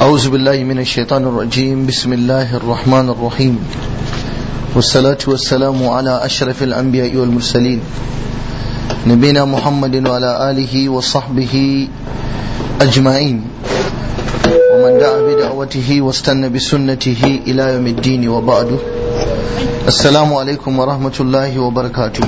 أعوذ بالله من الشيطان الرجيم بسم الله الرحمن الرحيم والصلاة والسلام على أشرف الأنبياء والمرسلين نبينا محمد وعلى آله وصحبه أجمعين ومن دعا بدعوته واستنى بسنته إلى يوم الدين وبعد السلام عليكم ورحمة الله وبركاته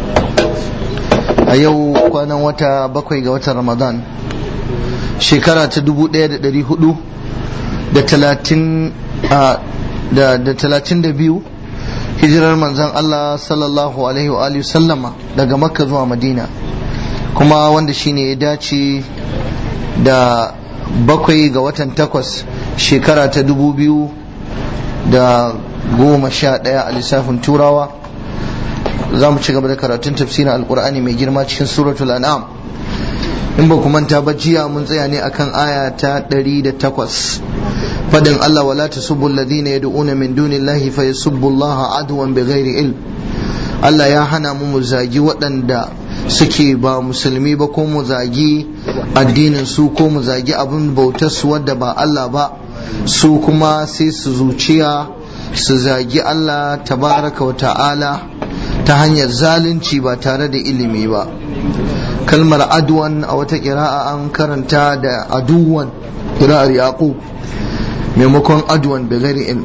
أيو كان وتا بكوي وتا رمضان shekara ta dubu ɗaya da ɗari hudu da talatin da talatin da biyu hijirar manzan Allah sallallahu alaihi wa sallama daga makka zuwa madina kuma wanda shine ya dace da bakwai ga watan takwas shekara ta dubu biyu da goma sha ɗaya a lissafin turawa za mu ci gaba da karatun tafsirin alkur'ani mai girma cikin suratul an'am in ba ku manta ba jiya mun tsaya ne akan aya ta 108 fadin Allah wala tasubbu alladhina yad'una min dunillahi fayasubbu Allah adwan bighairi ilm Allah ya hana mu mu zagi waɗanda suke ba musulmi ba ko mu zagi addinin su ko mu zagi abin bautar su wadda ba Allah ba su kuma sai su zuciya su zagi Allah tabaraka wa ta'ala ta hanyar zalunci ba tare da ilimi ba kalmar adwan a wata kira'a an karanta da aduwan kira'ar yaqub maimakon adwan da gari ilm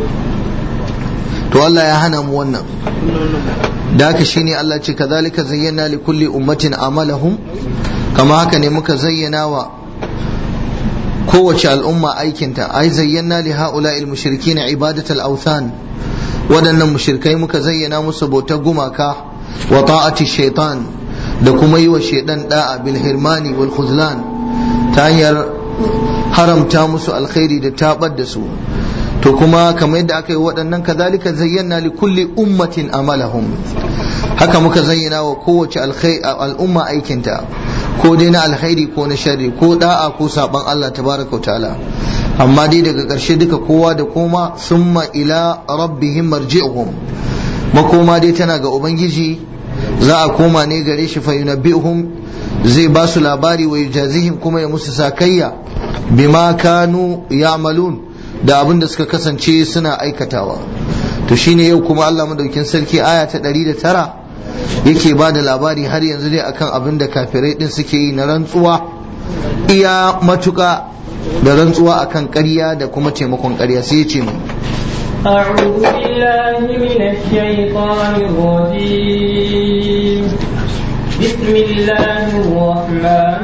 to Allah ya hana mu wannan da haka shine Allah ce kazalika zayyana li kulli ummatin amalahum kama haka ne muka zayyana wa kowace al'umma aikinta ai zayyana li ha'ula'il mushrikin ibadatal awthan waɗannan mushrikai muka zayyana musu bautar gumaka wa ta'ati shaitan da kuma yi wa shaidan da'a bil hirmani wal khuzlan ta hanyar haramta musu alkhairi da tabar da su to kuma kamar yadda aka yi waɗannan kazalika zayyana li kulli ummatin amalahum haka muka zayyana wa kowace al'umma aikinta ko dai na alkhairi ko na sharri ko da'a ko saban Allah tabaraka wa ta'ala amma dai daga ƙarshe duka kowa da koma summa ila rabbihim marji'uhum makoma dai tana ga ubangiji za a koma ne gare shi fa yunabbihum zai ba su labari wa yujazihim kuma ya musu sakayya bima kanu ya'malun da abin da suka kasance suna aikatawa to shine yau kuma Allah madaukin sarki aya ta 109 yake ba da labari har yanzu dai akan abin da kafirai din suke yi na rantsuwa iya matuka da rantsuwa akan ƙarya da kuma taimakon ƙarya sai ya ce mu أعوذ بالله من الشيطان الرجيم بسم الله الرحمن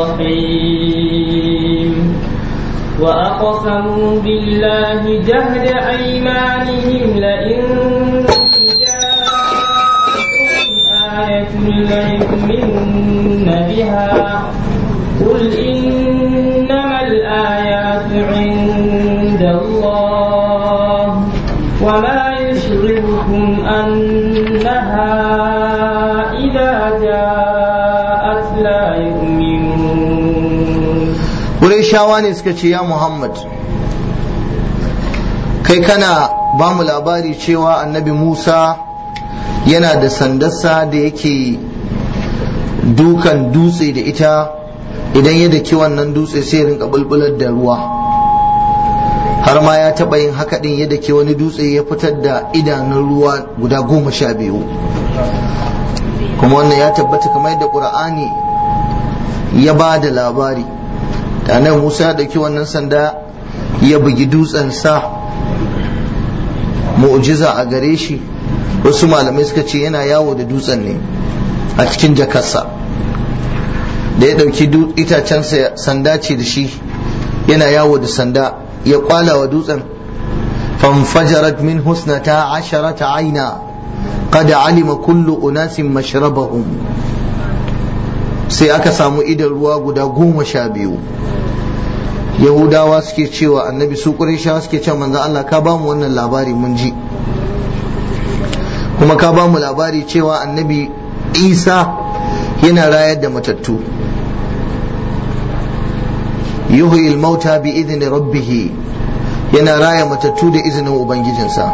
الرحيم وأقسموا بالله جهد أيمانهم لئن جاءتهم آية ليؤمنن بها قل إنما الآيات عند الله وما يشغلكم أنها إذا جاءت لا يؤمنون Qurayshawa ne suka ce ya Muhammad kai kana ba mu labari cewa annabi Musa yana da sandarsa da yake dukan dutse da ita idan ya daki wannan dutse sai ya rinka bulbular da ruwa har ma ya taɓa yin haka ɗin ya dake wani dutse ya fitar da idanun ruwa guda goma sha biyu kuma wannan ya tabbata kamar yadda ƙur'ani ya ba da labari da nan musa ya ɗauki wannan sanda ya bugi dutsen sa mu'jiza a gare shi wasu malamai suka ce yana yawo da dutsen ne a cikin jakarsa da ya ɗauki itacen sanda ce da shi yana yawo da sanda ya kwala wa dutsen fanfajarat min husnata asharata aina qad alima kullu unasin mashrabahum sai aka samu idan ruwa guda goma sha biyu yahudawa suke cewa annabi su ƙurishawa suke cewa manzo Allah ka bamu wannan labari mun ji kuma ka bamu labari cewa annabi isa yana rayar da matattu yuhyi al-mauta bi idni rabbih yana raya matattu da izinin ubangijinsa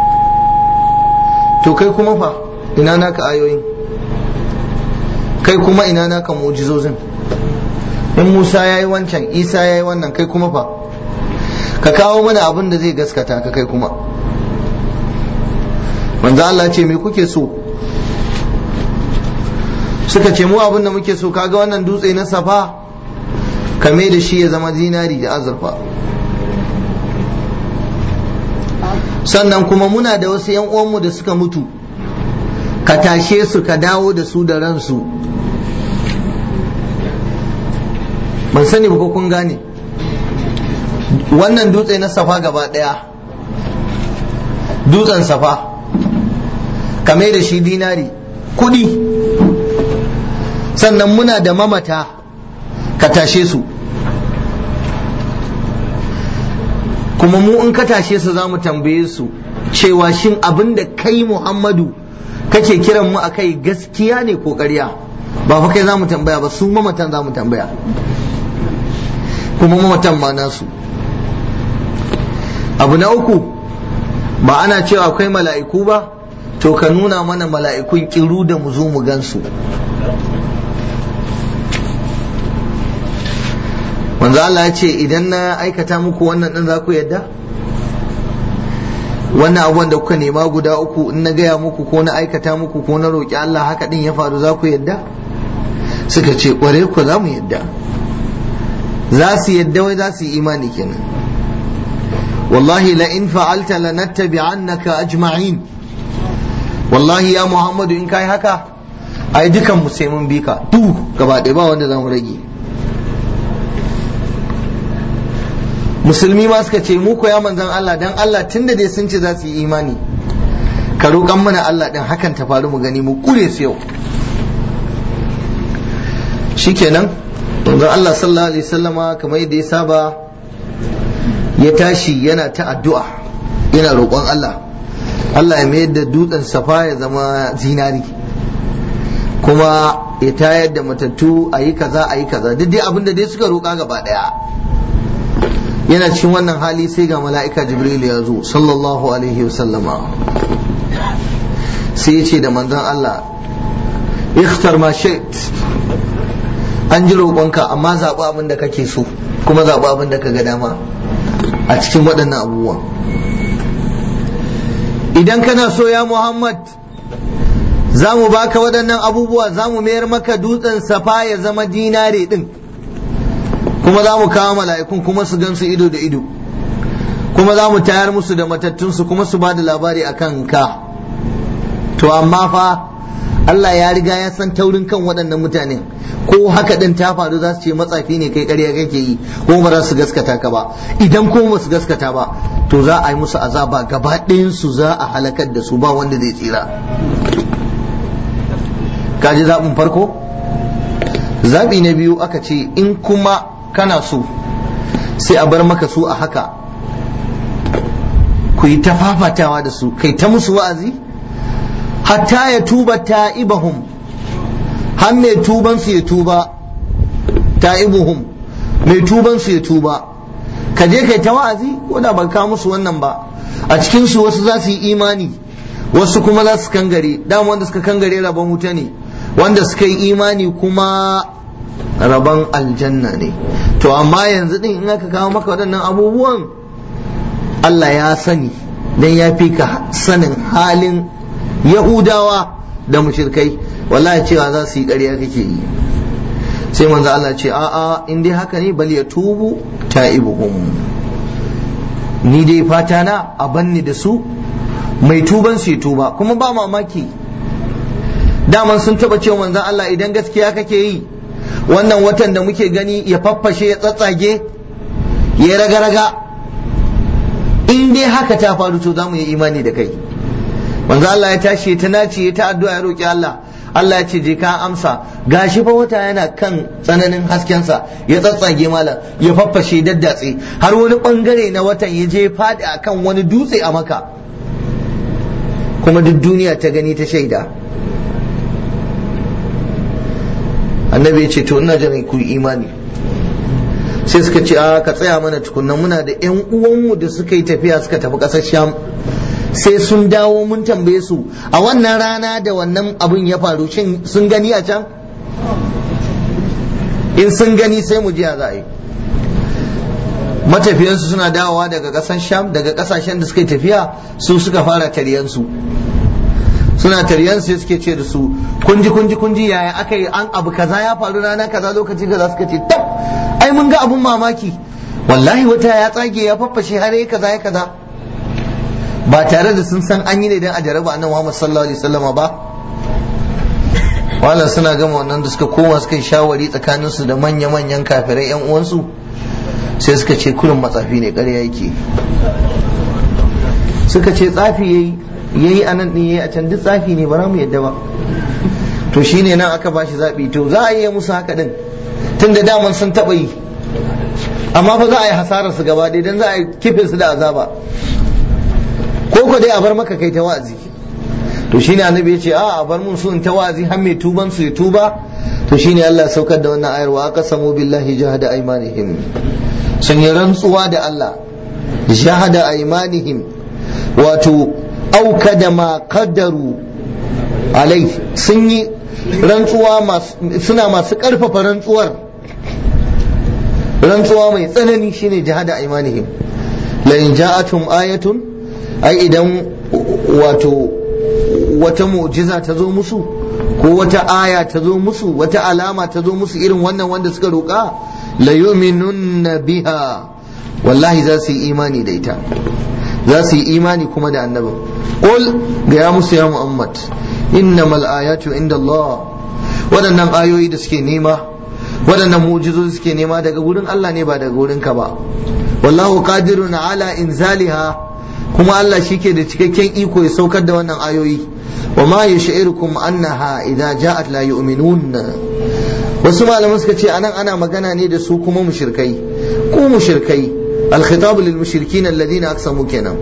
to kai kuma fa ina naka ayoyin kai kuma ina naka mu'jizozin in Musa ya yi wancan Isa ya yi wannan kai kuma fa ka kawo mana abin da zai gaskata ka kai kuma manzo Allah ce me kuke so suka ce mu abin da muke so kaga wannan dutse na safa kame da shi ya zama zinari da azurfa sannan kuma muna da wasu yan uwanmu da suka mutu ka tashe su ka dawo da su da ransu ban sani ba ko kun gane wannan dutse na safa gaba daya dutsen safa kame da shi dinari kudi sannan muna da mamata ka tashe su kuma mu in ka tashe su za mu tambaye su cewa shin abin da kai muhammadu kake kiran mu akai gaskiya ne ko ƙarya ba fa kai za mu tambaya ba su mamatan za mu tambaya kuma mamatan ma nasu abu na uku ba ana cewa akwai mala'iku ba to ka nuna mana mala'ikun kiru da mu zo mu gansu manzo Allah ya ce idan na aikata muku wannan din za ku yadda wannan abubuwan da kuka nema guda uku in na gaya muku ko na aikata muku ko na roƙi Allah haka din ya faru za ku yadda suka ce ƙware ku za mu yadda za su yadda wai za su yi imani kenan wallahi la in fa'alta lanattabi'annaka ajma'in wallahi ya muhammadu in kai haka ai dukan mu sai mun bi ka duk gaba ɗaya ba wanda za mu rage musulmi ma suka ce mu koya manzon Allah dan Allah tunda dai sun ce za su yi imani ka roƙan mana Allah din hakan ta faru mu gani mu kure su yau shikenan manzon Allah sallallahu alaihi wasallama kamar yadda ya saba ya tashi yana ta addu'a yana roƙon Allah Allah ya mayar da dutsen safa ya zama zinari kuma ya tayar da matattu a yi kaza a yi kaza duk dai abin da dai suka roƙa gaba ɗaya yana cikin wannan hali sai ga mala'ika jibril ya zo sallallahu alaihi wasallama sai ya ce da manzon Allah ikhtar ma shait an ji roƙonka amma zaɓi abin da kake so kuma zaɓi abin da ka ga dama a cikin waɗannan abubuwan idan kana so ya Muhammad za mu baka waɗannan abubuwa za mu mayar maka dutsen safa ya zama dinare ɗin kuma za mu kawo mala'ikun kuma su gan su ido da ido kuma za mu tayar musu da matattunsu kuma su ba da labari a kan ka to amma fa Allah ya riga ya san taurin kan waɗannan mutanen ko haka ɗin ta faru za su ce matsafi ne kai ƙarya kake yi ko ba za su gaskata ka ba idan ko ba su gaskata ba to za a yi musu azaba gaba su za a halakar da su ba wanda zai tsira kaji zaɓin farko zaɓi na biyu aka ce in kuma kana so sai a bar maka su a haka ku yi ta fafatawa da su kai ta musu wa'azi hatta ya tuba ta'ibahum har mai tuban su ya tuba ta'ibuhum mai tuban su ya tuba ka je kai ta wa'azi ko da ban ka musu wannan ba a cikin su wasu za su yi imani wasu kuma za su kangare dama wanda suka kangare rabon wuta ne wanda suka yi imani kuma rabon aljanna ne to amma yanzu din in aka kawo maka waɗannan abubuwan Allah ya sani dan ya fi ka sanin halin yahudawa da mushirkai wallahi cewa za su yi ƙarya kake yi sai manzo Allah ce a'a in dai haka ne bal ya tubu ta'ibuhum ni dai fata na a banni da su mai tuban su tuba kuma ba mamaki daman sun taba cewa manzon Allah idan gaskiya kake yi wannan watan da muke gani ya faffashe ya tsatsage ya raga-raga in dai haka ta faru to za mu yi imani da kai manzo Allah ya tashi ta nace ta addu'a ya roki Allah Allah ya ce je ka amsa gashi fa wata yana kan tsananin haskensa ya tsatsage malam ya faffashe daddatse har wani bangare na watan ya je fadi akan wani dutse a maka kuma duk duniya ta gani ta shaida annabi ya ce to ina jiran ku imani sai suka ce a ka tsaya mana tukunna muna da yan uwanmu da suka yi tafiya suka tafi ƙasar sham sai sun dawo mun tambaye su a wannan rana da wannan abin ya faru shin sun gani a can in sun gani sai mu ji a za a yi matafiyansu suna dawowa daga ƙasar sham daga ƙasashen da suka tafiya su suka fara taryansu suna taryansu suke ce da su kunji kunji kunji yaya aka yi an abu kaza ya faru rana kaza lokaci kaza suka ce tab ai mun ga abun mamaki wallahi wata ya tsage ya faffashe har ya kaza ya kaza ba tare da sun san an yi ne don a jaraba annabi Muhammad sallallahu alaihi wasallama ba wala suna gama wannan da suka koma suka yi shawari tsakaninsu da manya-manyan kafirai yan uwansu sai suka ce kurin matsafi ne ƙarya yake suka ce tsafi yayi yayi anan din yayi a can duk tsafi ne ba za mu yadda ba to shine nan aka bashi zabi to za a yi musu haka din tunda daman sun taba yi amma fa za a yi hasarar su gaba ɗaya dan za a yi kifin su da azaba ko ko dai a bar maka kai ta wa'azi to shine annabi ya ce a a bar mun su in ta wa'azi har mai tuban su ya tuba to shine Allah saukar da wannan ayar wa aqsamu billahi jahada aymanihim sun yi rantsuwa da Allah jahada aymanihim wato auka da ma qaddaru alai sun yi rantsuwa suna masu karfafa rantsuwar rantsuwa mai tsanani shine jahada aymanihim la in ja'atum ayatun ai idan wato wata mu'jiza ta zo musu ko wata aya ta zo musu wata alama ta zo musu irin wannan wanda suka roƙa la yu'minunna biha wallahi za su yi imani da ita za su yi imani kuma da annabin qul ga ya musu ya muhammad innamal ayatu inda Allah waɗannan ayoyi da suke nema waɗannan mu'jizozi suke nema daga wurin Allah ne ba daga wurin ka ba wallahu qadirun ala inzaliha kuma Allah shi ke da cikakken iko ya saukar da wannan ayoyi wa ma yash'irukum annaha idza ja'at la yu'minun wasu malaman suka ce anan ana magana ne da su kuma mushrikai ku mushrikai al-khitab lil mushrikin alladhina aqsamu kenan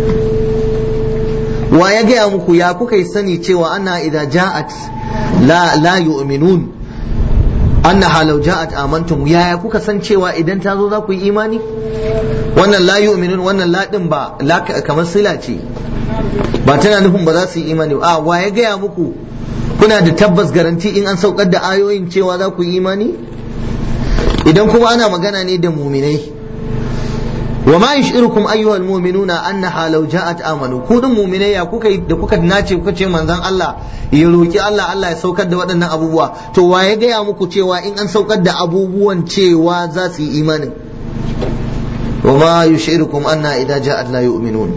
wa ya gaya muku ya kuka sani cewa ana idza ja'at la la yu'minun annaha law ja'at amantum yaya kuka san cewa idan ta zo za ku yi imani wannan la yu'minun wannan la din ba la kamar sila ce ba tana nufin ba za su yi imani a wa ya gaya muku kuna da tabbas garanti in an saukar da ayoyin cewa za ku yi imani idan kuma ana magana ne da muminai wa ma yushirukum ayyuhal mu'minuna annaha law ja'at amanu ku din mu'minai ya kuka da kuka nace kuka ce manzon Allah ya roki Allah Allah ya saukar da waɗannan abubuwa to wa ya gaya muku cewa in an saukar da abubuwan cewa za su yi imanin wa ma yushirukum anna idza ja'at la yu'minun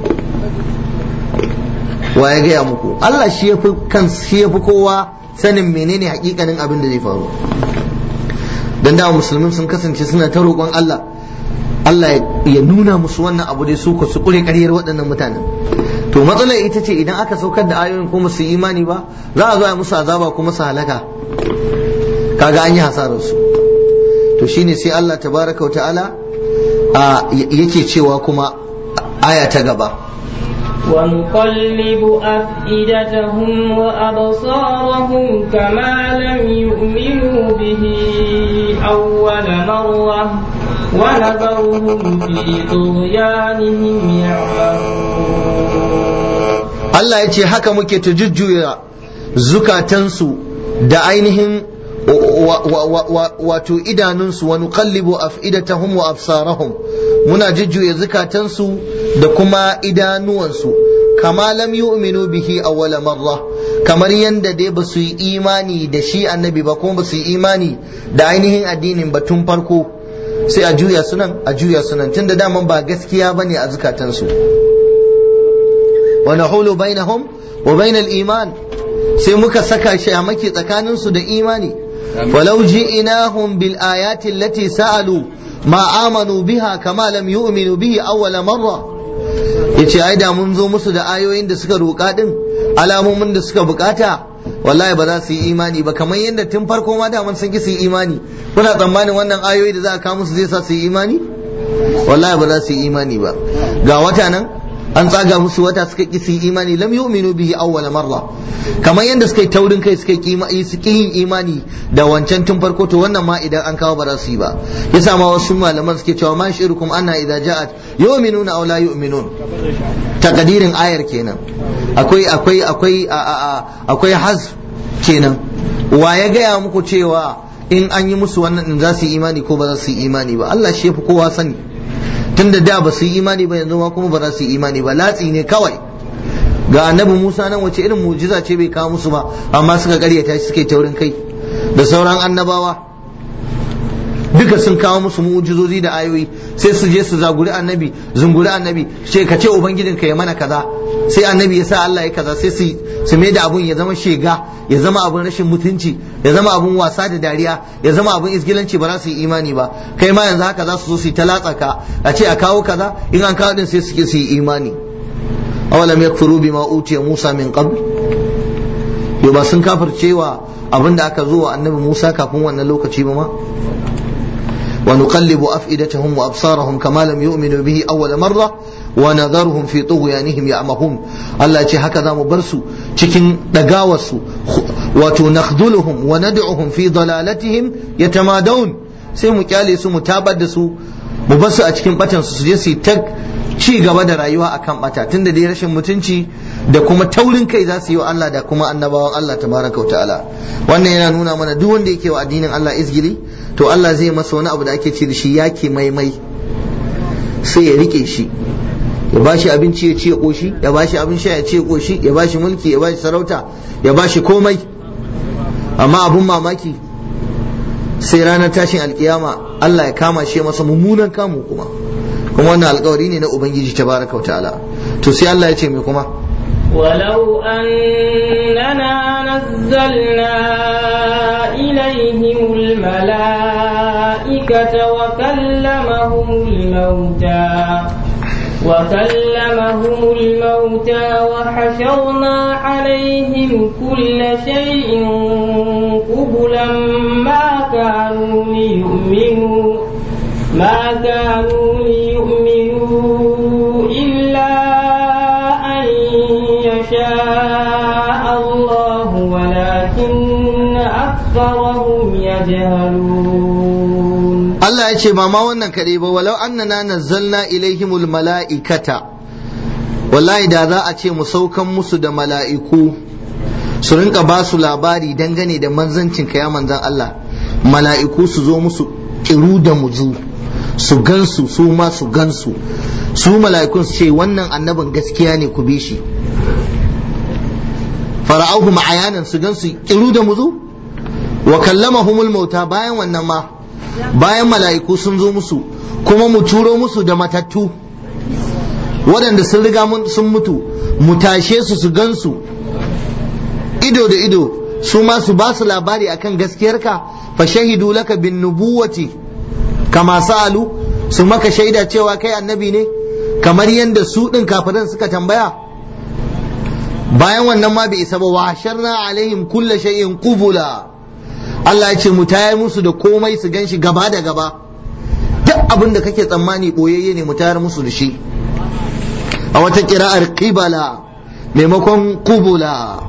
wa ya gaya muku Allah shi yafi kan shi yafi kowa sanin menene hakikanin abin da zai faru dan da musulmin sun kasance suna ta roƙon Allah Allah ya nuna musu wannan abu dai su su kure ƙaryar waɗannan mutanen to matsalar ita ce idan aka saukar da ayoyin kuma su imani ba za a zo a musu azaba kuma su halaka kaga an yi hasarar su to shine sai Allah tabaraka wa ta'ala yake cewa kuma aya ta gaba ونقلب أفئدتهم وأبصارهم كما لم يؤمنوا به أول مرة ونذرهم في طغيانهم يعمهون Allah ya ce haka muke ta jujjuya zukatansu da ainihin wato idanunsu wa nuqallibu af'idatahum wa absarahum muna jujjuya zukatansu da kuma idanuwansu kama lam yu'minu bihi awwala marra kamar yanda dai ba su yi imani da shi annabi ba kuma ba su yi imani da ainihin addinin ba tun farko sai a juya sunan a juya sunan tunda daman ba gaskiya bane a zukatansu wa nahulu bainahum wa bainal iman sai muka saka shi a maki tsakaninsu da imani walau ji'inahum bil ayati allati sa'alu ma amanu biha kama lam yu'minu bihi awwala marra yace ai da mun zo musu da ayoyin da suka roƙa din alamomin da suka bukata wallahi ba za su yi imani ba kamar yadda tun farko ma da mun san ki su yi imani kuna tsammanin wannan ayoyi da za a kawo musu zai sa su yi imani wallahi ba za su yi imani ba ga wata nan an tsaga musu wata suka ki su yi imani lam yu'minu bihi awwal marra kamar yadda suka yi taurin kai suka yi suka yin imani da wancan tun farko to wannan ma idan an kawo ba za su yi ba yasa ma wasu malaman suke cewa ma shirukum anna idza ja'at yu'minuna aw la yu'minun takadirin ayar kenan akwai akwai akwai akwai haz kenan wa ya gaya muku cewa in an yi musu wannan in za su yi imani ko ba za su yi imani ba Allah shi yafi kowa sani tunda da ba su yi imani ba yanzu ma kuma ba za su yi imani ba latsi ne kawai ga annabi Musa nan wace irin mu'jiza ce bai kawo musu ba amma suka karyata shi suke taurin kai da sauran annabawa duka sun kawo musu mu'jizozi da ayoyi sai su je su zaguri annabi zunguri annabi ce ka ce ubangijinka ya mana kaza sai annabi ya sa Allah ya kaza sai su su mai da abun ya zama shega ya zama abun rashin mutunci ya zama abun wasa da dariya ya zama abun isgilanci ba za su yi imani ba kai ma yanzu haka za su zo su yi talatsa ka a ce a kawo kaza in an kawo din sai suke su yi imani awalam yakfuru bima utiya Musa min qabl yo ba sun kafircewa abin da aka zo wa annabi Musa kafin wannan lokaci ba ma ونقلب أفئدتهم وأبصارهم كما لم يؤمنوا به أول مرة ونذرهم في طغيانهم يعمهون الله يجي هكذا مبرسو cikin ɗagawarsu wato nakhduluhum wa nad'uhum fi dalalatihim yatamadawun sai mu kyale su mu tabar da su mu bar su a cikin batan su je su ta ci gaba da rayuwa akan bata tunda dai rashin mutunci da kuma taurin kai za su yi wa Allah da kuma annabawan Allah tabaraka wa ta'ala wannan yana nuna mana duk wanda yake wa addinin Allah izgili to Allah zai masa wani abu da ake ce da shi yake maimai sai ya rike shi ya bashi abinci ya ci ya koshi ya bashi abin sha ya ci ya koshi ya bashi mulki ya bashi sarauta ya bashi komai amma abun mamaki sai ranar tashin alkiyama Allah ya kama shi masa mummunan kamu kuma kuma wannan alkawari ne na ubangiji tabaraka wa ta'ala to sai Allah ya ce mai kuma ولو أننا نزلنا إليهم الملائكة وكلمهم الموتى وكلمهم الموتى وحشرنا عليهم كل شيء قبلا ما كانوا ليؤمنوا ما كانوا ليؤمنوا إلا أن يشاء الله ولكن أكثرهم يجهلون Allah ya ce ba ma wannan kaɗai ba walau annana nazzalna ilaihimul mala'ikata wallahi da za a ce mu saukan musu da mala'iku su rinka ba su labari dangane da manzancin ka ya manzan Allah mala'iku su zo musu kiru da muzu su gansu su ma su gansu su mala'ikun su ce wannan annabin gaskiya ne ku bi shi fara'auhum ayanan su gansu kiru da muzu wa kallamahumul mauta bayan wannan ma bayan mala'iku sun zo musu kuma mu turo musu da matattu waɗanda sun riga sun mutu mu tashe su su gansu ido da ido su ma su ba su labari akan gaskiyarka fa shahidu laka bin nubuwati kama sa'alu su maka shaida cewa kai annabi ne kamar yadda su ɗin kafiran suka tambaya bayan wannan ma bai isa ba wa sharna alaihim kulla shay'in qubula Allah ya ce mu tayar musu da komai su gan shi gaba da gaba duk abin da kake tsammani boyayye ne mu tayar musu da shi a wata kira'ar qibala maimakon qubula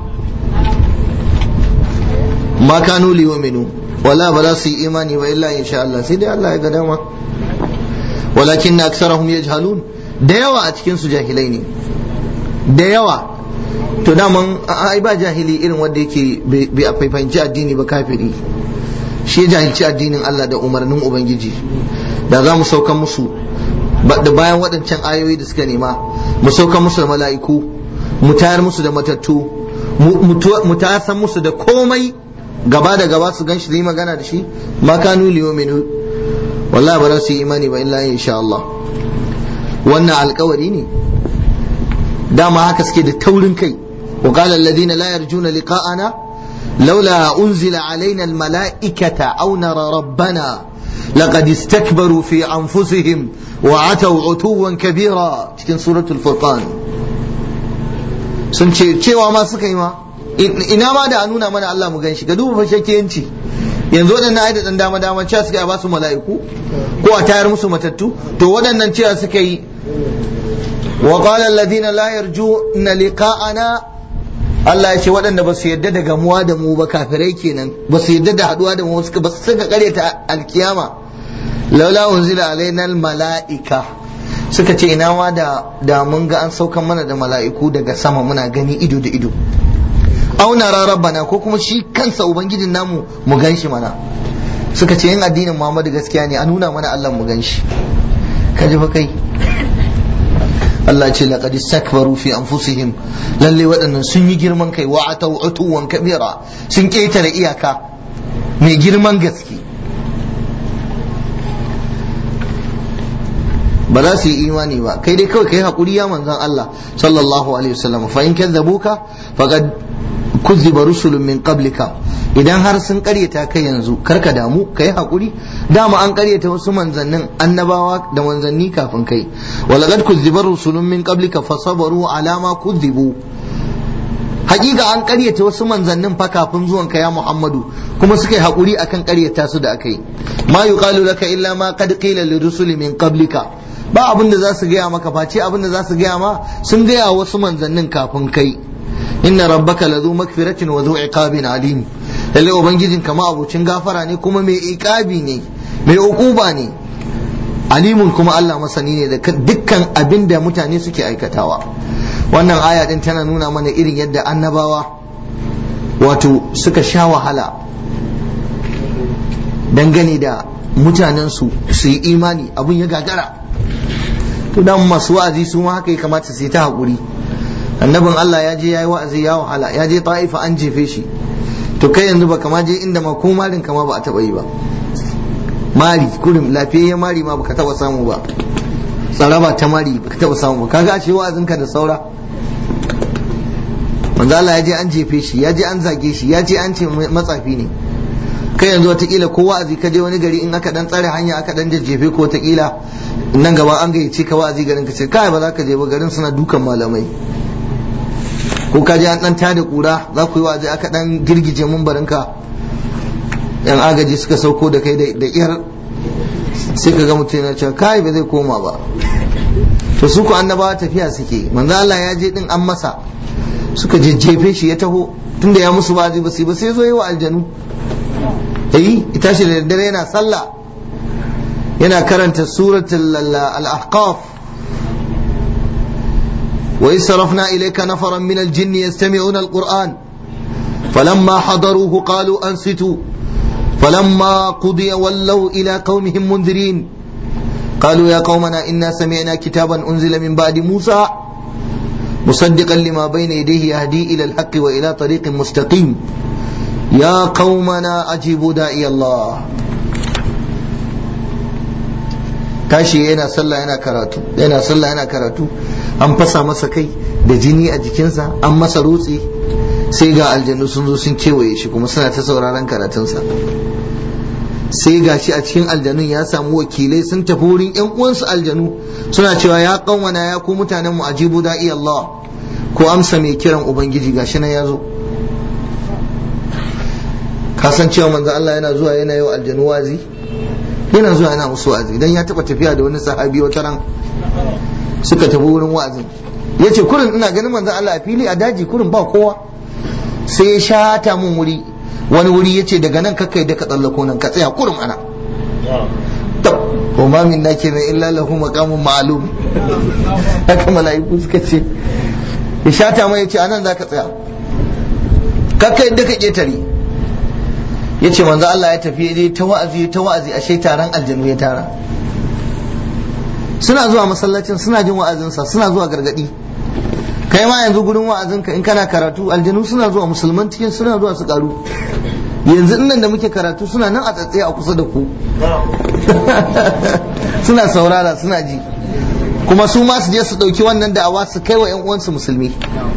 ma kanu liyuminu wala ba za su yi imani ba illa insha Allah sai dai Allah ya ga dama walakin na aksarahum yajhalun da yawa a cikin su jahilai ne da yawa to daman ai ba jahili irin wanda yake bai a fahimci addini ba kafiri shi jahilci addinin Allah da umarnin ubangiji da za mu sauka musu da bayan waɗancan ayoyi da suka nema mu sauka musu da mala'iku mu tayar musu da matattu mu tasan musu da komai gaba da gaba su ganshi yi magana da shi ma kanu liyominu wallahi ba za su yi imani ba illa insha Allah wannan alkawari ne dama haka suke da taurin kai وقال الذين لا يرجون لقاءنا لولا أنزل علينا الملائكة أو نرى ربنا لقد استكبروا في أنفسهم وعتوا عتوا كبيرا cikin سورة الفرقان sun ce cewa ma suka yi ma ina ma da a nuna mana Allah mu gan shi ga duba fashakiyanci yanzu waɗannan ai da ɗan dama dama cewa suka yi a basu mala'iku ko a tayar musu matattu to waɗannan cewa suka yi وقال الذين لا يرجون لقاءنا Allah ya ce waɗanda ba su yadda da gamuwa da mu ba kafirai kenan ba su yadda da haɗuwa da mu suka ba su suka ta alkiyama laula unzila alaina mala'ika suka ce ina ma da da mun ga an saukan mana da mala'iku daga sama muna gani ido da ido auna rabbana ko kuma shi kansa ubangijin namu mu gan shi mana suka ce yin addinin Muhammadu gaskiya ne a nuna mana Allah mu gan shi ka ji fa kai Allah ce laqad istakbaru fi anfusihim lalle waɗannan sun yi girman kai wa atau utuwan kabira sun ketare iyaka mai girman gaske ba za su yi imani ba kai dai kawai kai hakuri ya manzon Allah sallallahu alaihi wasallam fa in kadzabuka faqad kuzziba rusulun min qablika idan har sun karyata kai yanzu karka damu kai hakuri dama an karyata wasu manzannin annabawa da manzanni kafin kai walaqad kuzziba rusulun min qablika fasabaru ala ma kuzzibu hakika an karyata wasu manzannin fa kafin zuwan ka ya Muhammadu kuma suka yi hakuri akan karyata su da akai ma yuqalu laka illa ma qad qila lirusuli min qablika ba abin da za su gaya maka face abin da za su gaya ma sun gaya wasu manzannin kafin kai inna rabbaka lazu magfiratin wa zu iqabin alim lalle ubangijin kama abucin gafara ne kuma mai iqabi ne mai uquba ne alimun kuma Allah masani ne da dukkan abin da mutane suke aikatawa wannan aya din tana nuna mana irin yadda annabawa wato suka sha wahala dangane da mutanensu su yi imani abin ya gagara to dan masu wa'azi su ma haka ya kamata su yi ta haƙuri annabin Allah ya je ya yi wa'azi ya wahala ya je ta'ifa an jefe shi to kai yanzu ba kama je inda ma ko marin kama ba a taɓa yi ba mari kurin lafiyayyen mari ma baka taɓa samu ba tsaraba ta mari baka taɓa samu ba kaga ashe wa'azinka da saura manzo Allah ya je an jefe shi ya je an zage shi ya je an ce matsafi ne kai yanzu watakila ko wa'azi ka je wani gari in aka dan tsare hanya aka dan jajjefe ko watakila nan gaba an gayyace ka wa'azi garin ka ce kai ba za ka je ba garin suna dukan malamai ko ka je an dan tada kura za ku yi wa'azi aka dan girgije mumbarin ka yan agaji suka sauko da kai da iyar sai ka ga mutum yana cewa kai ba zai koma ba to su ku annabawa tafiya suke manzo Allah ya je din an masa suka jejjefe shi ya taho tunda ya musu wa'azi ba sai ba sai zo yi wa aljanu eh ita shi da daddare yana sallah yana karanta suratul al-ahqaf wa israfna ilayka nafaran min al-jinni yastami'una al-qur'an falamma hadaruhu qalu ansitu falamma qudiya wallaw ila qaumihim munzirin قالوا يا قومنا إنا سمعنا كتابا أنزل من بعد موسى مصدقا لما بين يديه يهدي إلى الحق وإلى طريق مستقيم يا قومنا أجيبوا داعي الله tashi yana sallah yana karatu yana sallah yana karatu an fasa masa kai da jini a jikinsa an masa rutse sai ga aljannu sun zo sun kewaye shi kuma suna ta sauraron karatunsa sai ga shi a cikin aljanun ya samu wakilai sun tafi wurin yan uwansu aljanu suna cewa ya kanwana ya ku mutanen mu ajibu da'i Allah ko amsa mai kiran ubangiji gashi nan ya zo ka san cewa manzo Allah yana zuwa yana yi wa aljanu wazi yana zuwa yana musu wazi idan ya taba tafiya da wani sahabi wata ran suka tafi wurin wa'azin yace kurin ina ganin manzo Allah a fili a daji kurin ba kowa sai ya shata mun wuri wani wuri yace daga nan kakkai da ka tsallako nan ka tsaya kurin ana tab wa ma min nake na illa lahu maqamun ma'lum haka mala'iku suka ce ya shata mai yace anan zaka tsaya kakkai da ka ketare ya ce manzo Allah ya tafi ya ta wa'azi ta wa'azi ashe taron aljanu ya tara suna zuwa masallacin suna jin wa'azinsa suna zuwa gargadi kai ma yanzu gurin wa'azinka in kana karatu aljanu suna zuwa musulman cikin suna zuwa su karu yanzu nan da muke karatu suna nan a tsatsaye a kusa da ku suna saurara suna ji kuma su ma su je su ɗauki wannan da'awa su kai wa 'yan uwansu musulmi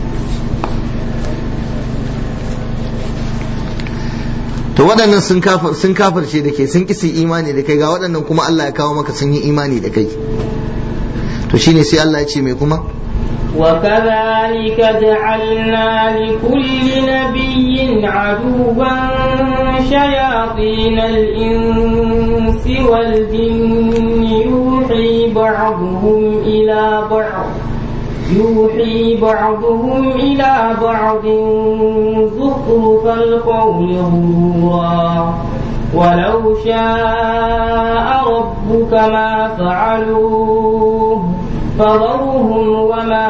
to waɗannan sun kafirce da kai sun kisi imani da kai ga waɗannan kuma Allah ya kawo maka sun yi imani da kai to shine sai Allah ya ce mai kuma وكذلك جعلنا لكل نبي عدوا شياطين الإنس والجن يوحي بعضهم إلى بعض يوحي بعضهم إلى بعض زخرف القول غرورا ولو شاء ربك ما فعلوه فذرهم وما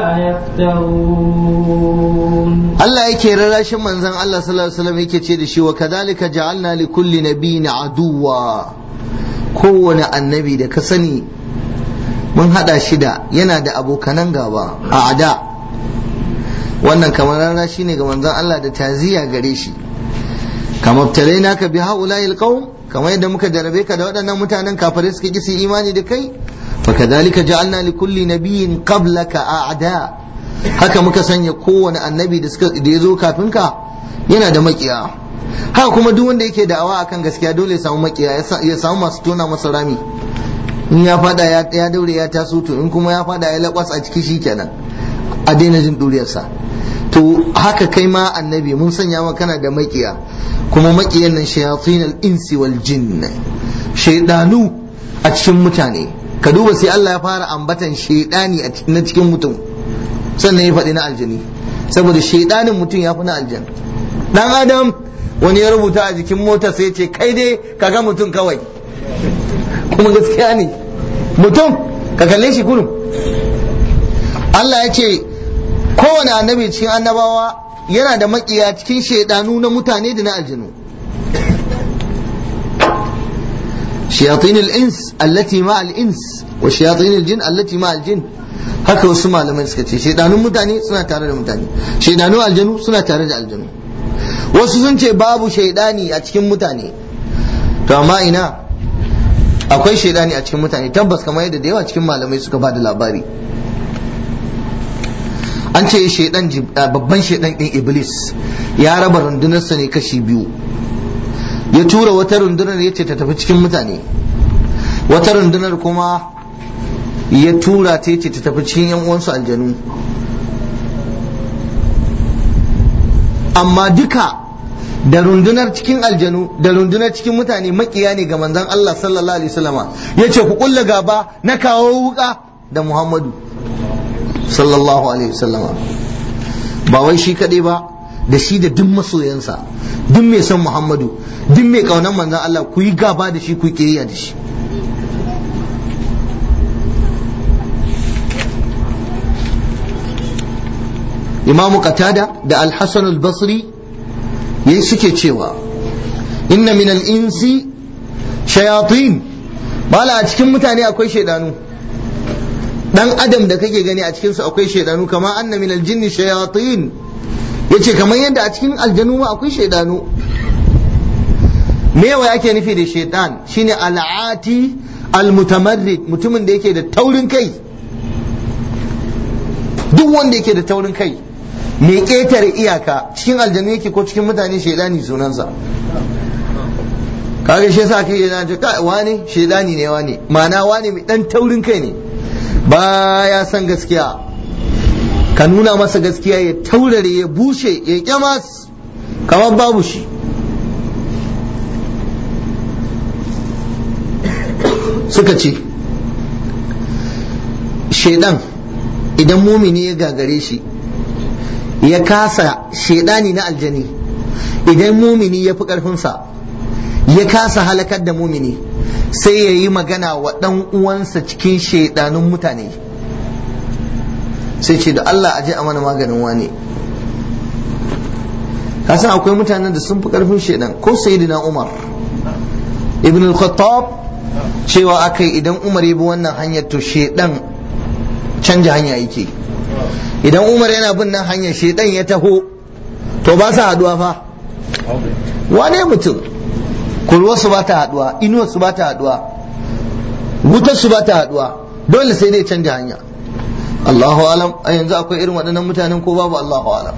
يفترون Allah yake rarrashin manzon Allah sallallahu alaihi wasallam yake ce da shi wa kadhalika ja'alna li kulli nabiyyin aduwa kowane annabi da ka sani mun hada shi da yana da abokanan gaba a ada wannan kamar rana shine ga manzon Allah da taziya gare shi kamar tare naka bi haula'il qaum kamar yadda muka jarabe ka da waɗannan mutanen kafirai suka ki su imani da kai fa kadhalika ja'alna li kulli nabiyyin qablaka a'da haka muka sanya kowane annabi da suka da yazo kafin ka yana da makiya haka kuma duk wanda yake da'awa akan gaskiya dole ya samu makiya ya samu masu tona masa rami in ya fada ya daure ya taso to in kuma ya fada ya lakwas a ciki shikenan a daina jin duriyarsa to haka kai ma annabi mun sanya maka kana da makiya kuma makiyan nan shayatin al-insi wal jinn shaydanu a cikin mutane ka duba sai Allah ya fara ambatan shaydani a na cikin mutum sannan ya faɗi na aljini saboda shaydanin mutum ya fi na aljan dan adam wani ya rubuta a jikin mota sai ce kai dai kaga mutum kawai kuma gaskiya ne mutum ka kalle shi kurum Allah ya ce kowane annabi cikin annabawa yana da makiya cikin shaidanu na mutane da na aljinu shayatin al-ins allati ma al-ins wa shayatin al-jin allati ma al-jin haka wasu malamai suka ce shaidanun mutane suna tare da mutane shaidanun aljanu suna tare da aljanu wasu sun ce babu shaidani a cikin mutane to amma ina akwai shaidani a cikin mutane tabbas kamar yadda da yawa cikin malamai suka ba da labari an ce shaidan babban shaidan din iblis ya raba rundunarsa ne kashi biyu ya tura wata rundunar ya ce ta tafi cikin mutane wata rundunar kuma ya tura ta ce ta tafi cikin yan uwansu aljanu amma duka da rundunar cikin aljanu da rundunar cikin mutane makiya ne ga manzon Allah sallallahu alaihi wasallama yace ku kulla gaba na kawo wuka da Muhammadu sallallahu alaihi wasallama ba wai shi kadai ba da shi da duk masoyansa duk mai son Muhammadu duk mai kaunar manzon Allah ku yi gaba da shi ku yi kiyayya da shi Imam Qatada da Al-Hasan al-Basri yayi suke cewa inna min al-insi shayatin bala a cikin mutane akwai shaidanu dan adam da kake gani a cikin su akwai shaidanu kama anna min al-jinni shayatin yace kamar yadda a cikin aljanu ma akwai shaidanu me yawa yake nufi da shaitan shine al'ati al-mutamarrid mutumin da yake da taurin kai duk wanda yake da taurin kai mai ƙetare iyaka cikin aljanu yake ko cikin mutane shaidani sunansa kaga shi yasa kai yana ce kai wani shaidani ne wani ma'ana wani mai dan taurin kai ne ba ya san gaskiya ka nuna masa gaskiya ya taurare ya bushe ya kyamas kamar babu shi suka ce shaidan idan mumini ya gagare shi ya kasa shaidani na aljani idan mumini ya fi ƙarfinsa ya kasa halakar da mumini sai ya yi magana wa ɗan uwansa cikin shaidanun mutane sai ce da Allah aje a mana maganin wane kasan akwai mutanen da sun fi ƙarfin shaidan ko sayyidina Umar ibn al-Khattab cewa akai idan Umar ya bi wannan hanyar to shaidan canja hanya yake idan umar yana bin nan hanyar shaidan ya taho to ba sa haduwa fa wane mutum kurwarsu ba ta haduwa inuwarsu ba ta haduwa wutarsu ba ta haduwa dole sai dai canja hanya Allahu alam a yanzu akwai irin waɗannan mutanen ko babu Allahu alam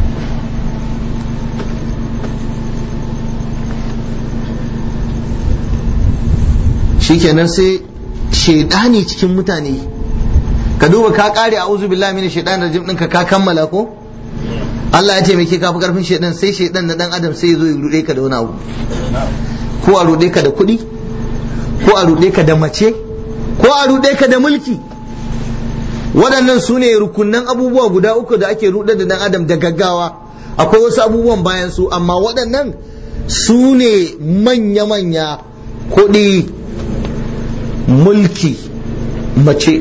shikenan sai shaidani cikin mutane ka duba ka kare a uzu billahi min shaitan rajim ɗinka ka kammala ko Allah ya taimake ka fi karfin shaitan sai shaitan na dan adam sai ya zo ya rude ka da wani abu ko a rude ka da kuɗi ko a rude ka da mace ko a rude ka da mulki waɗannan su ne rukunan abubuwa guda uku da ake ruɗe da dan adam da gaggawa akwai wasu abubuwan bayan su amma waɗannan su ne manya-manya kuɗi mulki mace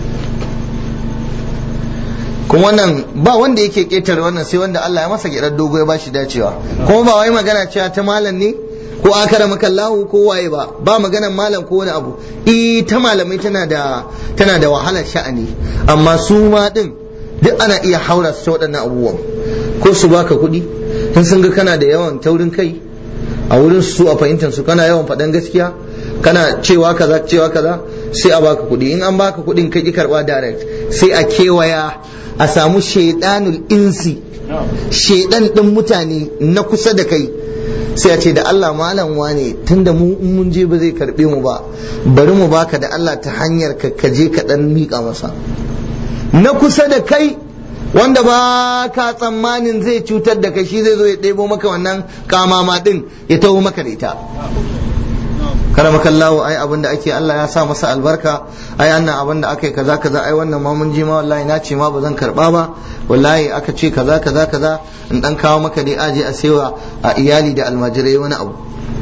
kuma wannan ba wanda yake ketare wannan sai wanda Allah ya masa gidan dogo ya bashi dacewa kuma ba wai magana cewa ta malam ne ko akara makallahu ko waye ba ba maganan malam ko wani abu eh ta malamai tana da tana da wahalar sha'ani amma su ma din duk ana iya haura su ta waɗannan abubuwan ko su baka kuɗi in sun ga kana da yawan taurin kai a wurin su a fahimtar su kana yawan faɗan gaskiya kana cewa kaza cewa kaza sai a baka kuɗi in an baka kuɗin kai ki karɓa direct sai a kewaya a samu shaidanul insi shaidan ɗin mutane na kusa da kai sai a ce da Allah malam wane tunda mu in mun je ba zai karɓe mu ba bari mu baka da Allah ta hanyar ka kaje ka dan miƙa masa na kusa da kai wanda ba ka tsammanin zai cutar da kai shi zai zo ya ɗebo maka wannan kamama ɗin ya taho maka da ita karamaka Allah ai abin da ake Allah ya sa masa albarka ai annan abin da aka yi kaza kaza ai wannan ma mun ji ma wallahi na ce ma ba zan karba ba wallahi aka ce kaza kaza kaza in dan kawo maka dai aje a sewa a iyali da almajirai wani abu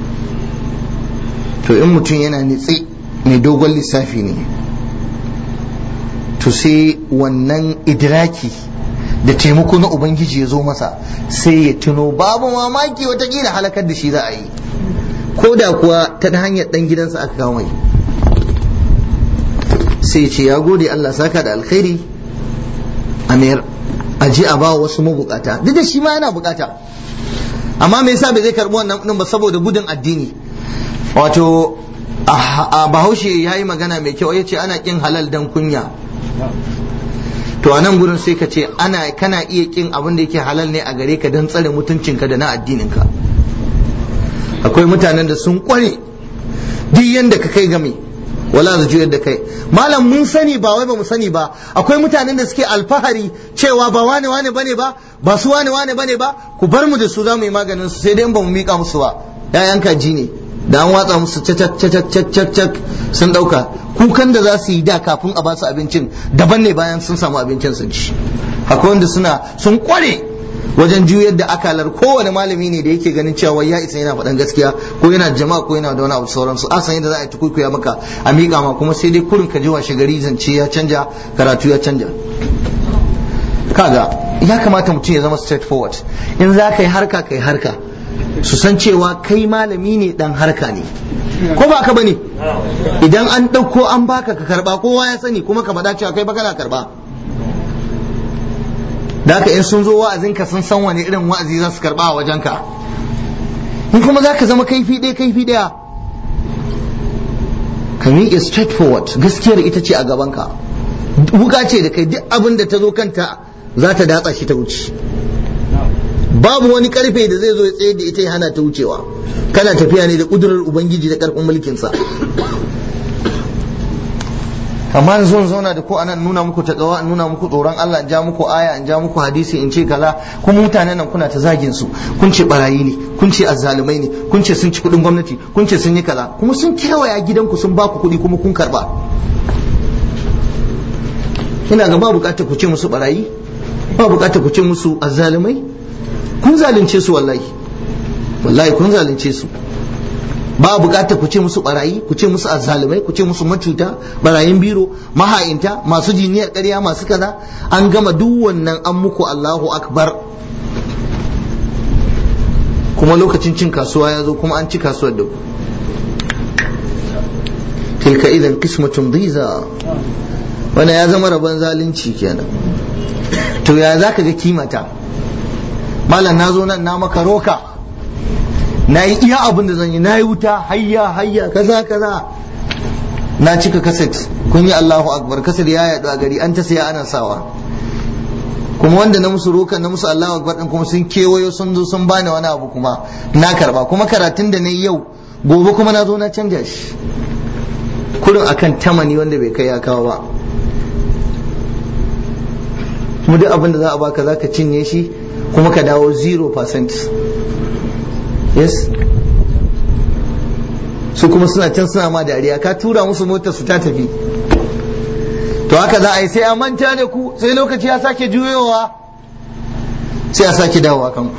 to in mutum yana nitsi mai dogon lissafi ne to sai wannan idraki da taimako na ubangiji ya zo masa sai ya tuno babu mamaki watakila halakar da shi za a yi ko da kuwa ta hanyar dan gidansa aka kawo mai sai ce ya gode Allah saka da alkhairi a mayar a je a ba wasu mabukata duk da shi ma yana bukata amma me yasa bai zai karbi wannan kudin ba saboda gudun addini wato a bahaushe ya yi magana mai kyau ya ce ana kin halal dan kunya to a nan gurin sai ka ce ana kana iya kin abin da yake halal ne a gare ka don tsare mutuncinka da na addininka akwai mutanen da sun kware duk yanda ka kai game wala su juyar da kai malam mun sani ba wai ba mu sani ba akwai mutanen da suke alfahari cewa ba wane wane bane ba ba su wane wane bane ba ku bar mu da su za mu yi maganin su sai dai ba mu mika musu ba ƴaƴan kaji ne da an watsa musu cacak cacak cacak cacak sun dauka kukan da za su yi da kafin a ba su abincin daban ne bayan sun samu abincin sun ci akwai wanda suna sun kware wajen juyar da akalar kowane malami ne da yake ganin cewa ya isa yana faɗan gaskiya ko yana jama'a ko yana da wani abu sauransu a san yadda za a yi tukuikuya maka a miƙa ma kuma sai dai kurin ka ji washe gari zance ya canja karatu ya canja kaga ya kamata mutum ya zama straightforward in za ka yi harka ka yi harka su san cewa kai malami ne dan harka ne ko ba ka bane idan an ɗauko an baka ka karba kowa ya sani kuma ka faɗa cewa kai ba kana karba da haka in sun zo wa'azinka sun san wani irin wa'azi za su karba a wajenka in kuma za ka zama kaifi ɗaya kaifi ɗaya ka miƙe straightforward gaskiyar ita ce a gabanka wuka ce da kai duk abin da ta zo kanta za ta datsa shi ta wuce babu wani karfe da zai zo ya tsaye da ita ya hana ta wucewa kana tafiya ne da ƙudurar ubangiji da ƙarfin mulkinsa amma yanzu in zauna da ko anan nuna muku takawa in nuna muku tsoron Allah in ja muku aya in ja muku hadisi in ce kaza kuma mutanen nan kuna ta zagin su kun ce barayi ne kun ce azzalumai ne kun ce sun ci kuɗin gwamnati kun ce sun yi kaza kuma sun kewaya gidanku sun baku kuɗi kuma kun karba ina ga ba bukatar ku ce musu barayi ba bukatar ku ce musu azzalumai kun zalunce su wallahi wallahi kun zalunce su ba bukatar ku ce musu barayi ku ce musu azzalumai ku ce musu macuta barayin biro maha'inta masu jiniyar ƙarya masu kaza an gama duk wannan an muku Allahu akbar kuma lokacin cin kasuwa ya zo kuma an ci kasuwar da ku tilka idan qismatun dhiza wannan ya zama rabon zalunci kenan to ya zaka ga kimata malam na zo nan na maka roka na yi iya abin da zan yi na yi wuta hayya hayya kaza kaza na cika kaset kun yi Allahu akbar kaset ya yaɗu a gari an ta saya ana sawa kuma wanda na musu roka na musu Allahu akbar din kuma sun kewayo sun zo sun bani wani abu kuma na karba kuma karatun da na yi yau gobe kuma na zo na canja shi kurin akan tamani wanda bai kai ya kawo ba kuma duk abin da za a baka za ka cinye shi kuma ka dawo 0% yes su kuma suna can suna ma dariya ka tura musu motar su ta tafi to haka za a yi sai a manta da ku sai lokaci ya sake juyowa sai a sake dawowa kanku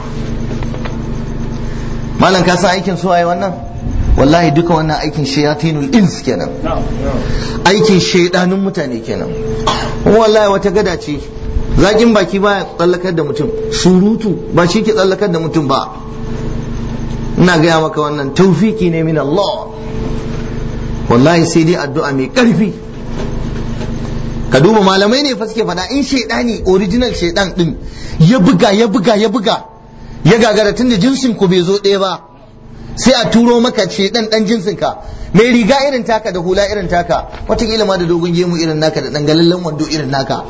malam ka san aikin su waye wannan wallahi duka wannan aikin shayatinul ins kenan aikin shaidanun mutane kenan kuma wallahi wata gada ce zakin baki ba tsallakar da mutum surutu ba shi ke tsallakar da mutum ba ina gaya maka wannan taufiki ne min Allah wallahi sai dai addu'a mai ƙarfi ka duba malamai ne fa suke faɗa in shaidani original shaidan din ya buga ya buga ya buga ya gagara tun da jinsin ku bai zo ɗaya ba sai a turo maka shaidan dan jinsin ka mai riga irin taka da hula irin taka wataƙila ma da dogon gemu irin naka da dangalallen wando irin naka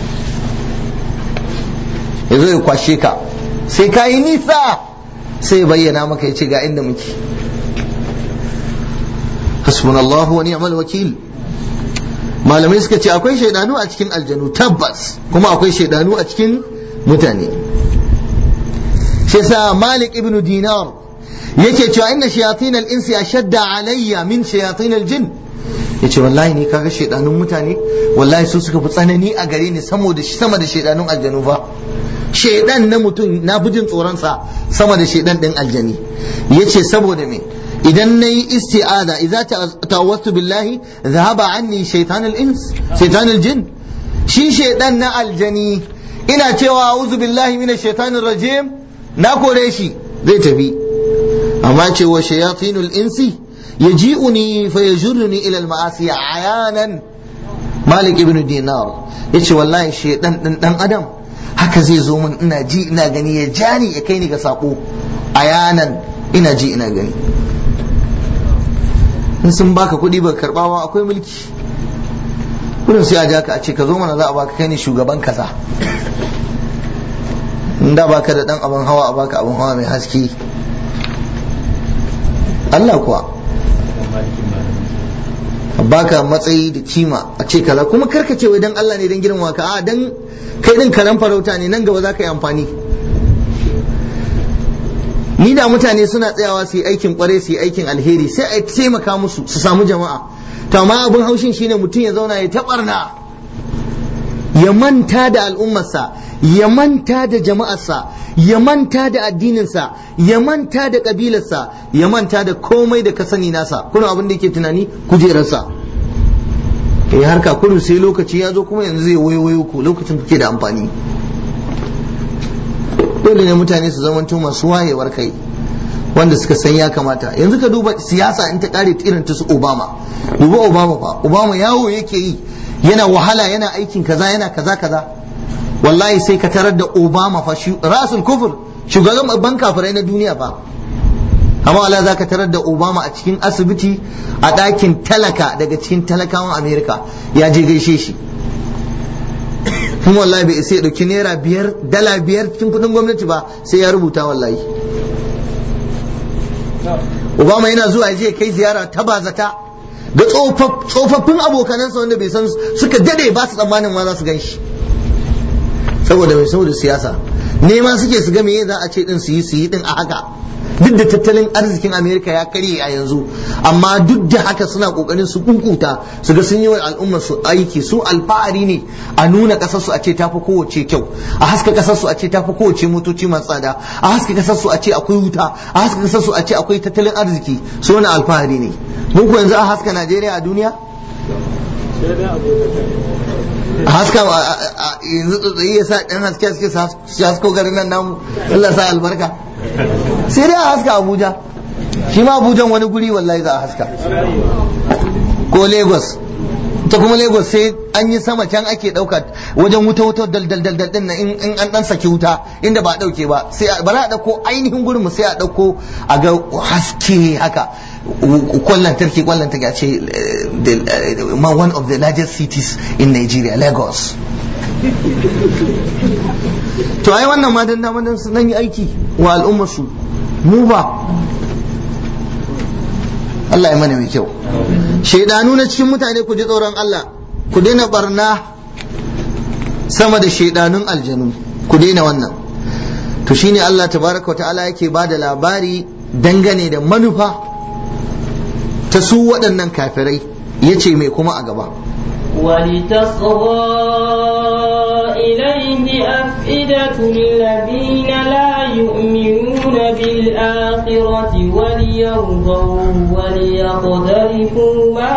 ya zo ya kwashe ka sai ka yi nisa sai ya bayyana maka ya ce ga inda muke hasbunallahu wa ni'mal wakil malamai suka ce akwai shaidanu a cikin aljanu tabbas kuma akwai shaidanu a cikin mutane shi yasa malik ibnu dinar yake cewa inna shayatin al-insi ashadda alayya min shayatin al-jin yace wallahi ni kaga shaidanun mutane wallahi su suka fi tsanani a gare ni sama da sama da shaidanun aljanu fa shaidan na mutum na fi jin tsoron sa sama da shaidan din aljani yace saboda me idan na yi isti'ada idza tawassu billahi zahaba anni shaitan al-ins shaitan al-jin shi shaidan na aljani ina cewa a'udhu billahi minash shaitanir rajim na kore shi zai tafi amma ce wa shayatinul insi yaji'uni fa yajurruni ila al-ma'asi ayanan malik ibn dinar yace wallahi shaidan din dan adam haka zai zo min ina ji ina gani ya jani ya kai ni ga sako ayanan ina ji ina gani in sun baka kuɗi ba karɓawa akwai mulki kudin sai a ja ka a ce ka zo mana za a baka kai ne shugaban kaza in da baka da dan abin hawa a baka abin hawa mai haske Allah kuwa a baka matsayi da kima a ce kaza kuma karka ce wai dan Allah ne dan girma ka a dan kai din karan farauta ne nan gaba za ka yi amfani ni da mutane suna tsayawa su yi aikin kware su yi aikin alheri sai a taimaka musu su samu jama'a to amma abin haushin shine mutum ya zauna ya taɓarna ya manta da al'ummarsa ya manta da jama'arsa ya manta da addininsa ya manta da ƙabilarsa ya manta da komai da ka sani nasa kuna abin da yake tunani kujerarsa ya harka kudu sai lokaci ya zo kuma yanzu zai wayo ku lokacin kuke da amfani dole ne mutane su zamanto masu wayewar kai wanda suka san ya kamata yanzu ka duba siyasa in ta kare irin ta su obama duba obama fa obama yawo yake yi yana wahala yana aikin kaza yana kaza kaza wallahi sai ka tarar da obama fa rasul kufur shugaban babban kafirai na duniya fa amma wala za ka tarar da obama a cikin asibiti a ɗakin talaka daga cikin talakawan amerika ya je gaishe shi kuma wallahi bai isa ya dauki naira biyar dala biyar cikin kudin gwamnati ba sai ya rubuta wallahi obama yana zuwa ya je kai ziyara ta bazata ga tsofaffin abokanansa wanda bai san suka dade ba su tsammanin ma za su gan shi saboda mai saboda siyasa nema suke su ga me za a ce din su yi su yi din a haka duk da tattalin arzikin amerika ya karye a yanzu amma duk da haka suna kokarin su kunkuta su ga sun yi wa al'ummar su aiki su alfahari ne a nuna kasar su a ce tafi kowace kyau a haska kasar su a ce tafi kowace motoci masu tsada a haska kasar su a ce akwai wuta a haska kasar su a ce akwai tattalin arziki su wani alfahari ne mun ku yanzu a haska najeriya a duniya a haska yanzu tsotsayi ya sa ɗan haske haske su hasko garin nan namu Allah sa albarka sai dai a haska abuja shi ma abujan wani guri wallahi za a haska ko lagos ta kuma lagos sai an yi sama can ake ɗauka wajen wuta wuta dal dal dal din nan in an dan saki wuta inda ba a ɗauke ba sai ba a ɗauko ainihin gurin mu sai a ɗauko a ga haske haka kwallon tarki kwallon tarki a ce one of the largest cities in Nigeria Lagos to ai wannan ma dan dama su nan yi aiki wa al'ummar su mu ba Allah ya mana mai kyau shaidanu na cikin mutane ku ji tsoron Allah ku daina barna sama da shaidanun aljanu ku daina wannan to shine Allah tabaraka wa ta'ala yake ba da labari dangane da manufa ta su waɗannan kafirai ya ce mai kuma a gaba ولتصغى إليه أفئدة الذين لا يؤمنون بالآخرة وليرضوا وليقترفوا ما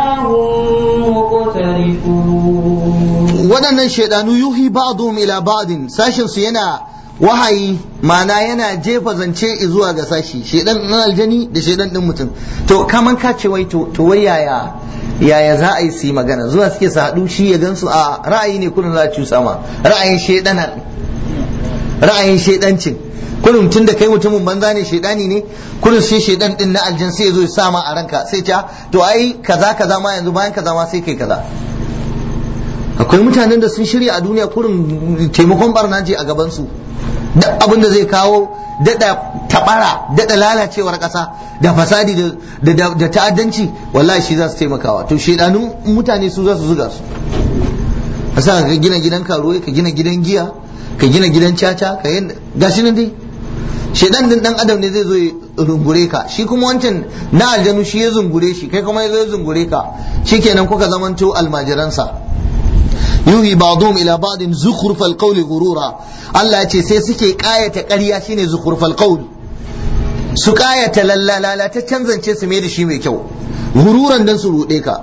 هم مقترفون waɗannan shaidanu yuhi ba'dhum ila ba'din sashin su yana wahayi ma'ana yana jefa zance zuwa ga sashi shedan ɗin aljani da shedan ɗin mutum to kaman ka ce wai to wai yaya yaya za a yi su yi magana zuwa suke su haɗu shi ya gansu a ra'ayi ne kullum za a cusa ma ra'ayin shedanar ra'ayin shedancin kullum tun da kai mutumin banza ne shedani ne kullum sai shedan din na aljan sai ya zo ya sa ma a ranka sai ta to ai kaza kaza ma yanzu bayan kaza ma sai kai kaza akwai mutanen da sun shirya a duniya kurin taimakon barna je a gaban su duk abin da zai kawo daɗa tabara daɗa lalacewar ƙasa da fasadi da ta'addanci wallahi shi za su taimakawa to shedanun mutane su za su zuga su a sa ka gina gidan karuwai ka gina gidan giya ka gina gidan caca ka yi gashi nan dai shedan din dan adam ne zai zo ya rungure ka shi kuma wancan na aljanu shi ya zungure shi kai kuma ya zo ya zungure ka shikenan kuka zamanto almajiransa yuhi ba'dhum ila ba'din zukhrufal qawli ghurura Allah ya ce sai suke kayata ƙarya shine zukhrufal qawl su kayata lalala ta canzance su mai da shi mai kyau gururan dan su rude ka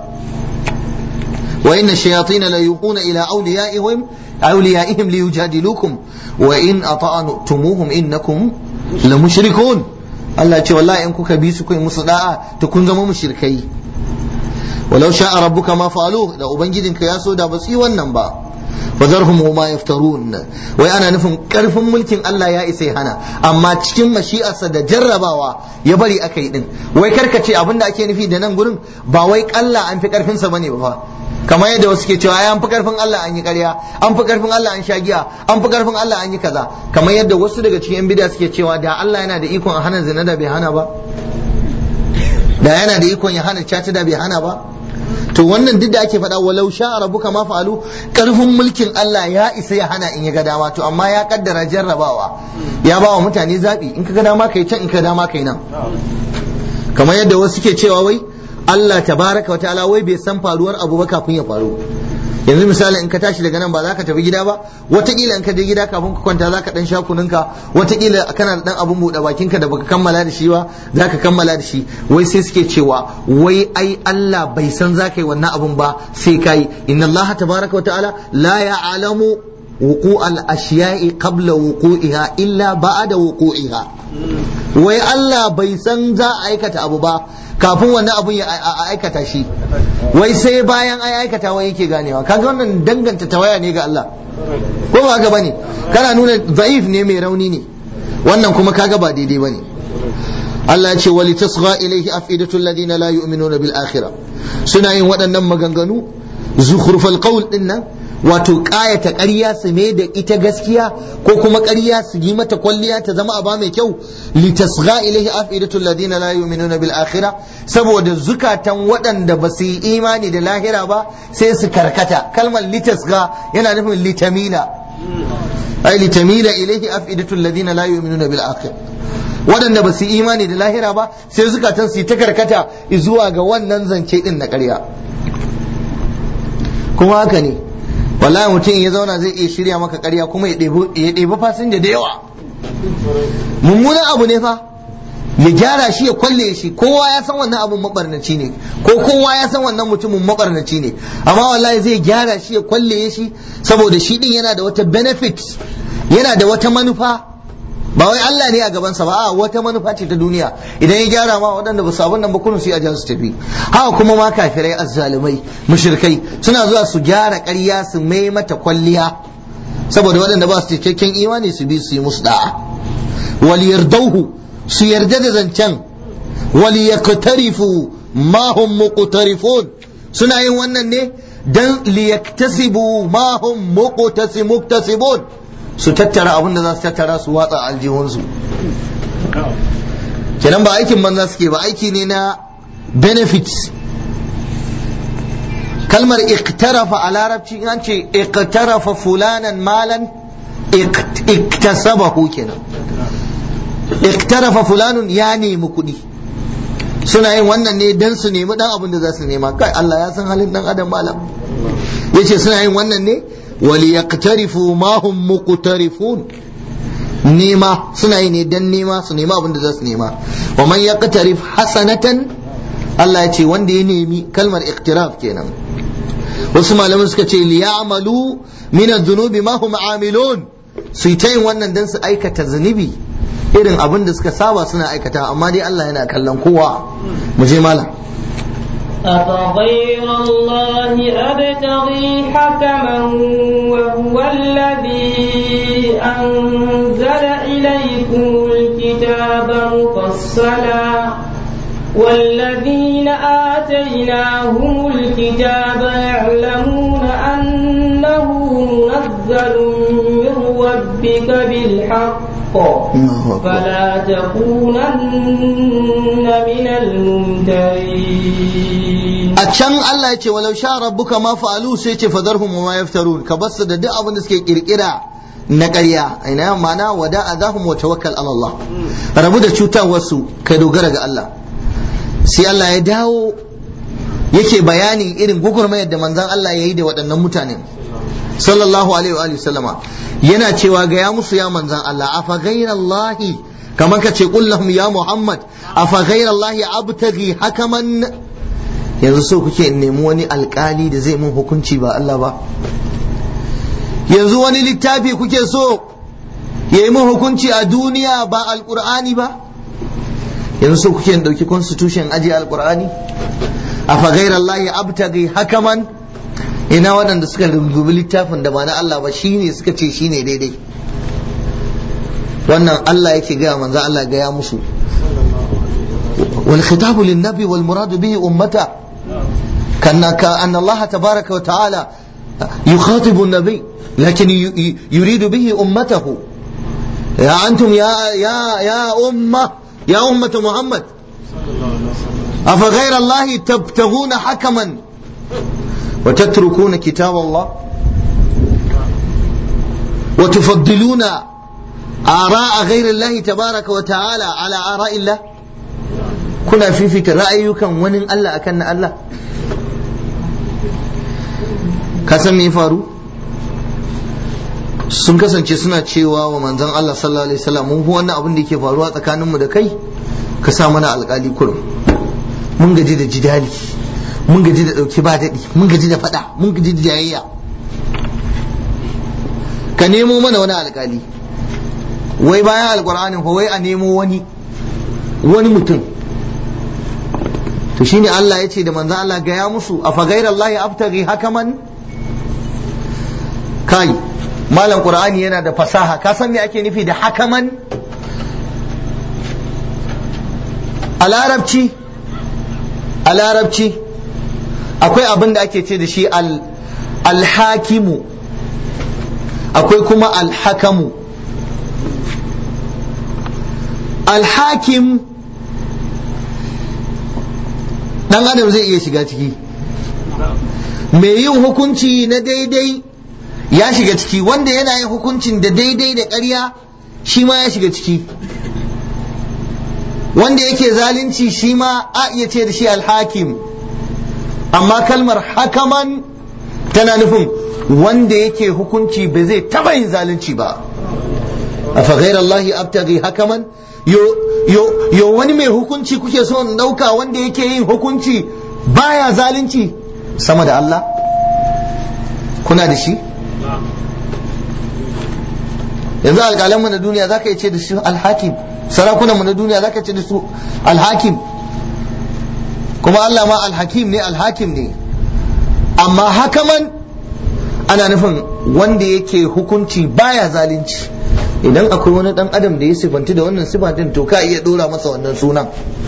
wa inna shayatin la yuquna ila awliyaihim awliyaihim liyujadilukum wa in ata'tumuhum innakum la mushrikun Allah ya ce wallahi in kuka bi su kai musu da'a to kun zama mushrikai walau sha'a rabbuka ma fa'alu da ubangijinka ya so da ba su yi wannan ba fazarhum ma yaftarun wai ana nufin karfin mulkin Allah ya isa ya hana amma cikin mashi'arsa da jarrabawa ya bari aka yi din wai karkace abin da ake nufi da nan gurin ba wai Allah an fi karfin sa bane ba fa kamar yadda wasu ke cewa an fi karfin Allah an yi ƙarya an fi karfin Allah an sha giya an fi karfin Allah an yi kaza kamar yadda wasu daga cikin yan bid'a suke cewa da Allah yana da ikon a hana zina da bai hana ba da yana da ikon ya hana caca da bai hana ba to wannan duk da ake faɗa walau sha rabbuka ma fa'alu karfin mulkin Allah ya isa ya hana in ya ga dama to amma ya kaddara jarrabawa ya ba wa mutane zabi in ka ga dama kai can in ka dama kai nan kamar yadda wasu ke cewa wai Allah tabaraka wa ta'ala wai bai san faruwar abu ba kafin ya faru yanzu misali in ka tashi daga nan ba za ka tafi gida ba watakila in ka je gida kafin ka kwanta za ka dan sha kununka watakila kana da dan abun buɗe bakinka da baka kammala da shi ba za ka kammala da shi wai sai suke cewa wai ai Allah bai san za ka yi wannan abun ba sai ka yi inna Allah tabaraka wa ta'ala la ya'lamu wuqu al ashiya'i qabla wuqu'iha illa ba'da wuqu'iha wai Allah bai san za a aikata abu ba kafin wannan abun ya aikata shi wai sai bayan ai aikata wai yake ganewa kaga wannan danganta tawaya ne ga Allah ko ba haka bane kana nuna za'if ne mai rauni ne wannan kuma kaga ba daidai bane Allah ya ce wali tasgha ilayhi afidatu alladhina la yu'minuna bil akhirah suna yin waɗannan maganganu zukhrufal qawl din nan wato ƙayata ƙarya su mai da ita gaskiya ko kuma ƙarya su yi mata kwalliya ta zama aba mai kyau litasgha ilaihi afidatul ladina la yu'minuna bil akhirah saboda zukatan waɗanda ba su yi imani da lahira ba sai su karkata kalmar litasgha yana nufin litamila ai litamila ilaihi afidatul ladina la yu'minuna bil akhirah waɗanda ba su yi imani da lahira ba sai zukatan su yi ta karkata zuwa ga wannan zance din na ƙarya kuma haka ne wallahi mutum ya zauna zai iya shirya maka karya kuma ya ɗebi fasinja da yawa mummunan abu ne fa ya gyara shi ya kwalle shi kowa ya san wannan abun mabarnaci ne ko kowa ya san wannan mutumin mabarnaci ne amma wallahi zai gyara shi ya kwalle shi saboda shi din yana da wata benefit yana da wata manufa ba wai Allah ne a gabansa ba a wata manufa ce ta duniya idan ya gyara ma waɗanda ba su abin nan ba kullum su yi ajiyar su tafi haka kuma ma kafirai azzalumai mushrikai suna zuwa su gyara ƙarya su mai mata kwalliya saboda waɗanda ba su cikakken imani su bi su yi musu da'a wal yardauhu su yarda da zancen wal yaqtarifu ma hum muqtarifun suna yin wannan ne dan liyaktasibu ma hum muqtasibun su tattara abin da za su tattara su watsa aljihunsu kenan ba aikin banza suke ba aiki ne na benefit kalmar iktarafa a larabci an ce iktarafa fulanan malan iktasabahu kenan iktarafa fulanun ya nemi kuɗi suna yin wannan ne don su nemi dan abin da za su nema kai Allah ya san halin dan adam malam yace suna yin wannan ne وليقترفوا ما هم مقترفون nema suna yi ne dan nema su nema abin da za su nema wa man yaqtarif hasanatan Allah ya ce wanda ya nemi kalmar iqtiraf kenan wasu malaman suka ce li ya'malu min adh-dhunubi ma hum amilun su yi ta yin wannan don su aikata zunubi irin abin da suka saba suna aikata amma dai Allah yana kallon kowa mu je malam أفغير الله أبتغي حكما وهو الذي أنزل إليكم الكتاب مفصلا والذين آتيناهم الكتاب يعلمون أنه منزل من ربك بالحق فلا تكونن من الممترين a can Allah ya ce walau sha rabbuka ma fa'alu sai ce fadarhum wa ma yaftarun ka basu da duk abin da suke kirkira na ƙarya ina ma'ana wada azahum wa tawakkal ala Allah rabu da cutar wasu ka dogara ga Allah sai Allah ya dawo yake bayanin irin gugurmayar da manzon Allah ya yi da waɗannan mutanen sallallahu alaihi wa sallama yana cewa ga ya musu ya manzon Allah afa ghairallahi kamar ka ce qul lahum ya Muhammad afa ghairallahi abtaghi hakaman yanzu so kuke in nemi wani alkali da zai mun hukunci ba Allah ba yanzu wani littafi kuke so ya yi mun hukunci a duniya ba alkur'ani ba yanzu so kuke in ɗauki constitution aji alkur'ani a fagairar Allah abtaghi hakaman ina waɗanda suka rungubi littafin da ba na Allah ba shine suka ce shine daidai wannan Allah yake gaya manzo Allah gaya musu wal khitabu lin nabi wal muradu bihi ummata كان كأن الله تبارك وتعالى يخاطب النبي لكن يريد به أمته يا أنتم يا يا يا أمة يا أمة محمد أفغير الله تبتغون حكما وتتركون كتاب الله وتفضلون آراء غير الله تبارك وتعالى على آراء الله كنا في فكر رأيكم ونن الله أكن الله ka san me faru sun kasance suna cewa wa manzon Allah sallallahu alaihi wasallam mun wannan abin da yake faruwa tsakanin mu da kai ka sa mana alƙali kurum mun gaji da jidali mun gaji da dauki ba daɗi mun gaji da faɗa mun gaji da jayayya ka nemo mana wani alƙali wai bayan alƙur'anin fa wai a nemo wani wani mutum to shine Allah ya ce da manzon Allah gaya musu a fagairallahi abtaghi hakaman kai malam qur'ani yana da fasaha ka san me ake nufi da hakaman a larabci a larabci akwai abin da ake ce da shi alhakimu akwai kuma alhakamu alhakim dan adam zai iya shiga ciki mai yin hukunci na daidai ya shiga ciki wanda yana yin hukuncin da daidai da ƙarya shi ma ya shiga ciki wanda yake zalunci shi ma a iya ce da shi alhakim amma kalmar hakaman tana nufin wanda yake hukunci ba zai taba yin zalunci ba a faghairar Allah abtaghi hakaman yo wani mai hukunci kuke so in ɗauka wanda yake yin hukunci baya zalunci sama da Allah kuna da shi yanzu alƙalanmu na duniya za ka yi ce da su alhakim sarakunanmu na duniya za ka ce da su alhakim kuma Allah ma alhakim ne alhakim ne amma hakaman ana nufin wanda yake hukunci baya zalunci idan akwai wani dan adam da ya sifanti da wannan sifatin to ka iya dora masa wannan sunan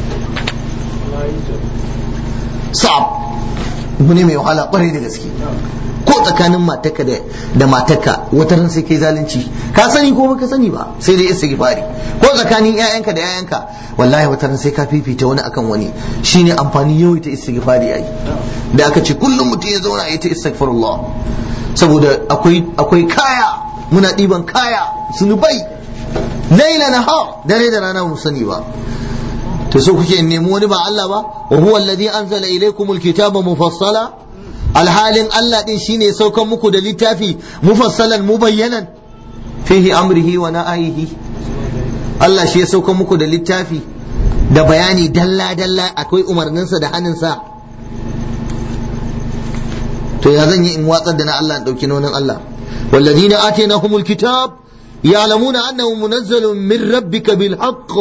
sa'ab ne mai wahala kwarai da gaske ko tsakanin mataka da da mataka wata ran sai kai zalunci ka sani ko baka sani ba sai dai istighfari ko tsakanin ƴaƴanka da ƴaƴanka wallahi wata ran sai ka fifita wani akan wani shine amfani yau ta istighfari ai da aka ce kullum mutum ya zauna ya ta istighfarullah saboda akwai akwai kaya muna ɗiban kaya sunubai laila nahar dare da rana mu sani ba to so kuke nemi wani ba Allah ba wa huwa alladhi anzala ilaykumul kitaba mufassala alhalin Allah din shine saukan muku da littafi mufassalan mubayyanan fihi amrihi wa na'ihi Allah shi ya saukan muku da littafi da bayani dalla dalla akwai umarninsa da hannunsa to ya zan yi in watsar da na Allah in dauki nonin Allah والذين آتيناهم الكتاب ya'lamuna annahu munazzalun min rabbika bil haqq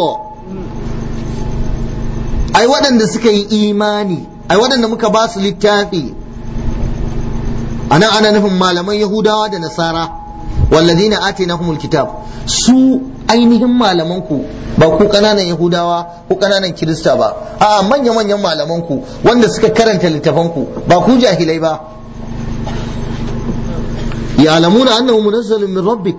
ai waɗanda suka yi imani ai waɗanda muka ba su littafi anan ana nufin malaman yahudawa da nasara walladina atinahumul kitab su ainihin malaman ku ba ku kananan yahudawa ko kananan kirista ba a manya manyan malaman ku wanda suka karanta littafan ku ba ku jahilai ba ya'lamuna annahu munazzalun min rabbik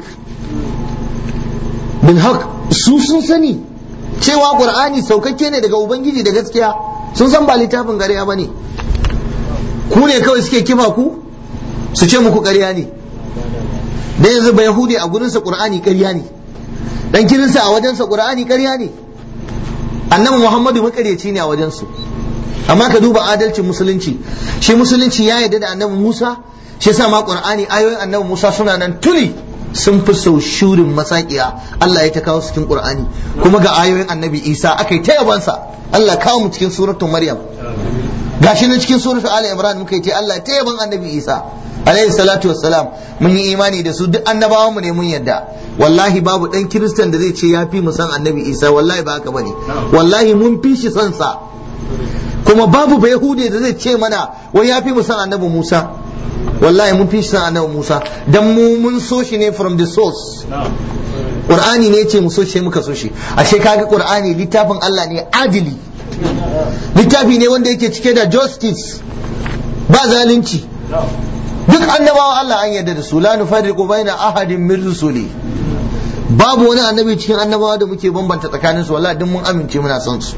bil haqq su sun sani cewa qur'ani saukakke ne daga ubangiji da gaskiya sun san ba littafin gariya bane ku ne kawai suke kifa ku su ce muku ƙarya ne da yanzu ba yahudi a gurinsa qur'ani ƙarya ne dan kirinsa a wajensa qur'ani ƙarya ne annabi muhammadu makaryaci ne a wajensu amma ka duba adalcin musulunci shi musulunci ya yarda da annabi musa shi yasa ma qur'ani ayoyin annabi musa suna nan tuli sun fi sau shurin masakiya Allah ya ta kawo su cikin qur'ani kuma ga ayoyin annabi isa aka yi ta yabansa Allah kawo mu cikin suratul maryam gashi nan cikin suratul ali imran muka yi ta Allah ta yaban annabi isa alaihi salatu wassalam mun yi imani da su duk annabawan mu ne mun yadda wallahi babu dan kiristan da zai ce ya fi mu san annabi isa wallahi ba haka bane wallahi mun fi shi son sa kuma babu ba yahude da zai ce mana wai ya fi mu san annabi musa wallahi mun fi shi san annabi musa dan mu mun so shi ne from the source qur'ani ne ce mu so shi muka so shi ashe kaga qur'ani littafin Allah ne adili littafi ne wanda yake cike da justice ba zalunci duk annabawa Allah an yarda da su la nufarriqu baina ahadin min rusuli babu wani annabi cikin annabawa da muke bambanta tsakanin su wallahi duk mun amince muna son su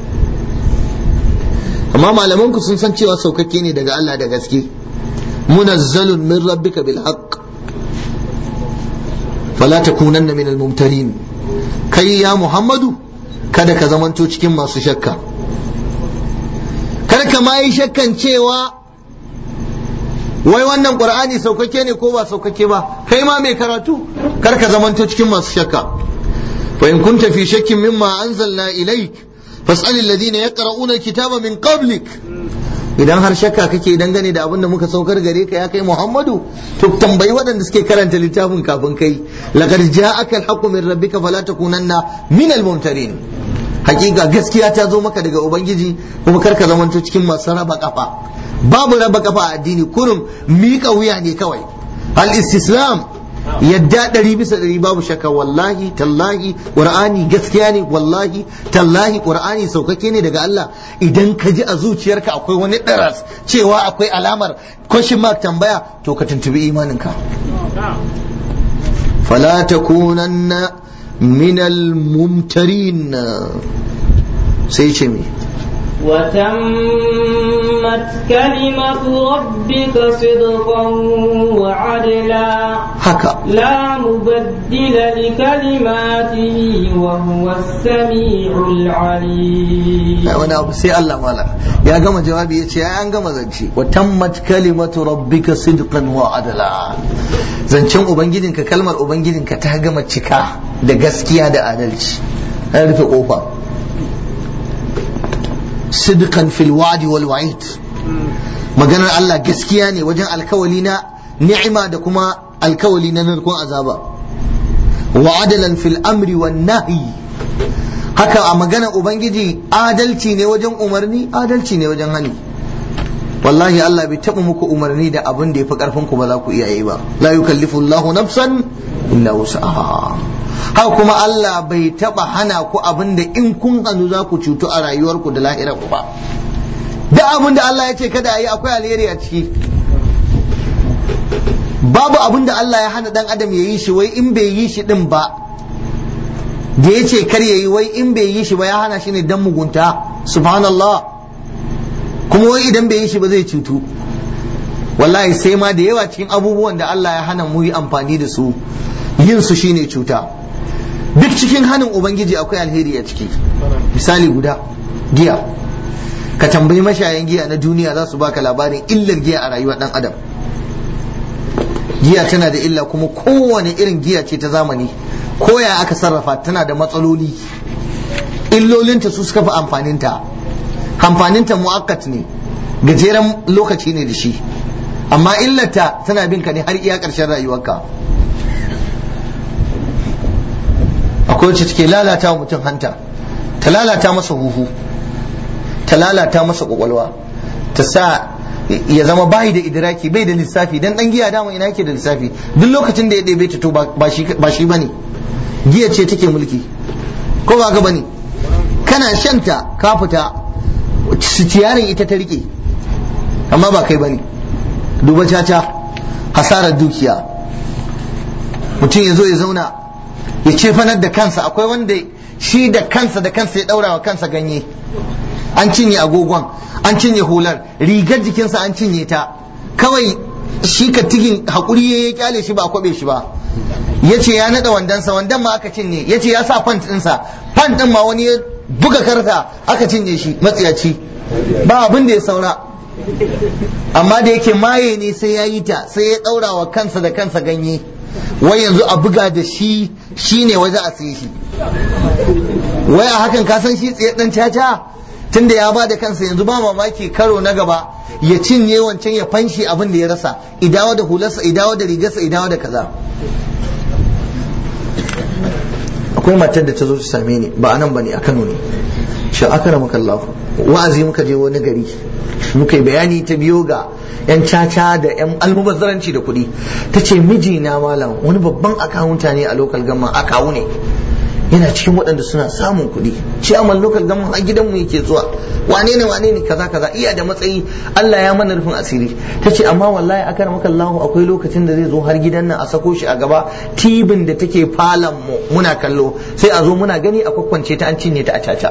amma malaman ku sun san cewa saukakke ne daga Allah da gaske munazzalun min rabbika bil haqq fala takunanna min al mumtarin kai ya muhammadu kada ka zamanto cikin masu shakka kar ka ma yi shakkan cewa wai wannan qur'ani saukake ne ko ba saukake ba kai ma mai karatu kar ka zamanto cikin masu shakka fa in kunta fi shakkin mimma anzalna ilaik fas'al alladhina yaqra'una alkitaba min qablik idan har shakka kake dangane da abin da muka saukar gare ka ya kai Muhammadu to tambayi waɗanda suke karanta littafin kafin kai laqad ja'aka alhaqqu min rabbika fala takunanna min almumtarin hakika gaskiya ta zo maka daga ubangiji kuma kar ka zamanto cikin masu raba kafa babu raba kafa a addini kurum miƙa wuya ne kawai al istislam yadda ɗari bisa ɗari babu shakka wallahi tallahi qur'ani gaskiya ne wallahi tallahi qur'ani saukake ne daga Allah idan ka ji a zuciyarka akwai wani ɗaras cewa akwai alamar question mark tambaya to ka tuntubi imaninka fala takunanna min al-mumtarin sai ce me وتمت كلمة ربك صدقا وعدلا haka لا مبدل لكلماته وهو السميع العليم wani abu sai Allah mala ya gama jawabi ya ce an gama zance wa tammat kalimatu rabbika sidqan wa adala zancen ubangijinka kalmar ubangijinka ta gama cika da gaskiya da adalci an rufe kofa sidqan fil wa'di wal wa'id maganar Allah gaskiya ne wajen alkawali na ni'ima da kuma alkawali na narkon azaba wa adalan fil amri wan nahyi haka a maganar ubangiji adalci ne wajen umarni adalci ne wajen hani wallahi Allah bai taɓa muku umarni da abin da ya fi ƙarfin ku ba za ku iya yi ba la yukallifu Allahu nafsan illa wus'aha haka kuma Allah bai taɓa hana ku abin da in kun hannu za ku cutu a rayuwarku da lahirar ku ba da abin da Allah ya ce kada a yi akwai alheri a ciki babu abin da Allah ya hana dan adam ya yi shi wai in bai yi shi din ba da ya ce kar ya yi wai in bai yi shi ba ya hana shi ne dan mugunta subhanallah kuma wai idan bai yi shi ba zai cutu wallahi sai ma da yawa cikin abubuwan da Allah ya hana mu yi amfani da su yin su shine cuta duk cikin hanin ubangiji akwai alheri a ciki misali guda giya ka tambayi mashayan giya na duniya za su baka labarin illar giya a rayuwar dan adam giya tana da illa kuma kowane irin giya ce ta zamani ko ya aka sarrafa tana da matsaloli illolinta su suka fi amfaninta amfaninta mu'akkat ne gajeren lokaci ne da shi amma illata tana bin ka ne har iya ƙarshen rayuwarka akwai wacce take lalata wa mutum hanta ta lalata masa huhu ta lalata masa kwakwalwa ta sa ya zama bai da idraki bai da lissafi dan dan giya dama ina yake da lissafi duk lokacin da ya ɗebe ta to ba shi ba shi bane giya ce take mulki ko ba ga bane kana shanta ka fita sitiyarin ita ta rike amma ba kai bane duba caca hasarar dukiya mutum ya zo ya zauna ya ce fanar da kansa akwai wanda shi da kansa da kansa ya daura wa kansa ganye an cinye agogon an cinye hular rigar jikinsa an cinye ta kawai shi ka tigin haƙuri ya kyale shi ba a kwabe shi ba ya ce ya naɗa wandansa wandan ma aka cinye ya ce ya sa fant ɗinsa fant ɗin ma wani ya buga karta aka cinye shi matsiyaci ba abin da ya saura amma da yake maye ne sai ya yi ta sai ya ɗaura wa kansa da kansa ganye wai yanzu a buga da shi shi ne waje a sai shi wai a hakan ka san shi tsaye ɗan caca tunda ya ba da kansa yanzu ba mamaki karo na gaba ya cinye wancan ya fanshi abin da ya rasa idawo da hularsa idawo da rigarsa idawo da kaza akwai matar da ta zo ta same ni ba anan bane a Kano ne shi akara maka Allah wa'azi muka je wani gari muka yi bayani ta biyo ga yan caca da yan almubazzaranci da kuɗi ta ce mijina malam wani babban akawunta ne a lokal gama akawu ne yana cikin waɗanda suna samun kuɗi ciyaman lokal gama a gidanmu yake zuwa wane ne wane ne kaza kaza iya da matsayi Allah ya mana rufin asiri ta ce amma wallahi akara maka Allah akwai lokacin da zai zo har gidan nan a sako shi a gaba tibin da take falon mu muna kallo sai a zo muna gani a kwakwance ta an cinye ta a caca